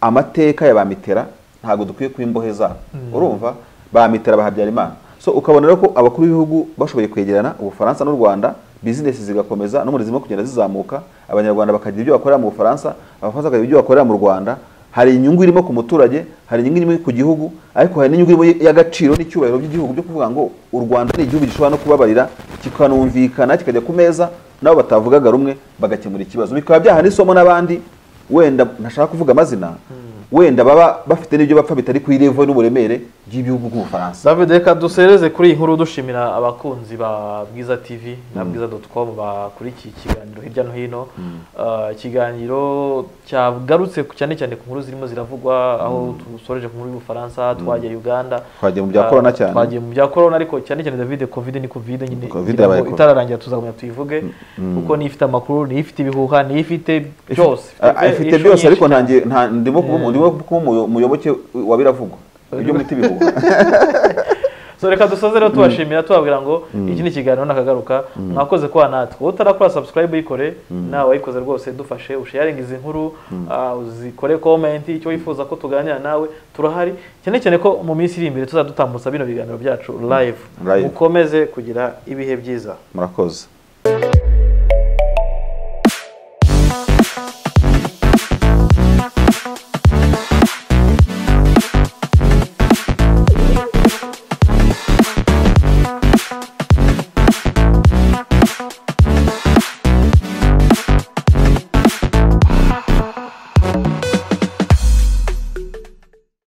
S1: amateka ya ba mitera ntabwo dukwiye kuba imbohe zabo urumva ba mitera ba habyarimana so ukabona rero ko abakuru b'ibihugu bashoboye kwegerana ubufaransa n'u rwanda bizinesi zigakomeza no muri zirimo kugenda zizamuka abanyarwanda bakagira ibyo bakorera mu bufaransa abafaransa bakagira ibyo bakorera mu rwanda hari inyungu irimo ku muturage hari inyungu irimo ku gihugu ariko hari n'inyungu irimo y'agaciro n'icyubahiro by'igihugu byo kuvuga ngo u rwanda ni igihugu gishobora no kubabarira kikanumvikana kikajya ku meza nabo batavugaga rumwe bagakemura ikibazo bikaba byaha n'isomo n'abandi wenda ntashaka kuvuga amazina wenda baba bafite n'ibyo bapfa bitari ku irevo n'uburemere by'ibihugu by'ubufaransa
S2: David reka dusereze kuri iyi nkuru dushimira abakunzi ba Bwiza TV na Bwiza dotcom bakurikiye ikiganiro hirya no hino Ah, ikiganiro cyagarutse ku- cyane cyane ku nkuru zirimo ziravugwa aho dusoreje ku nkuru y'ubufaransa twagiye Uganda
S1: Twagiye mu bya
S2: Ah,
S1: corona cyane.
S2: twagiye mu bya corona ariko cyane cyane David covid ni covid nyine
S1: Covid
S2: igira ngo
S1: yabaye corona.
S2: itararangira tuzagumya tuyivuge kuko niyo ifite amakuru niyo ifite ibihuha niyo ifite byose
S1: Ah, afite
S2: issue
S1: byose ariko
S2: nyinshi.
S1: ntangiye nta- ndimo kuba ndimo kuba umuyo- umuyoboke wa biravugwa ibyo mwita ibihuha
S2: so reka dusoze rero tubashimira tubabwira ngo iki ni ikiganiro nakagaruka mwakoze kuba natwe utarakora subscribe uyikore nawe wayikoze rwose dufashe usharinga izi nkuru ah, uzikore comment icyo wifuza ko tuganira nawe turahari cyane cyane ko mu minsi iri imbere tuzadutambutsa bino biganiro byacu live
S1: Live.
S2: mukomeze kugira ibihe byiza
S1: murakoze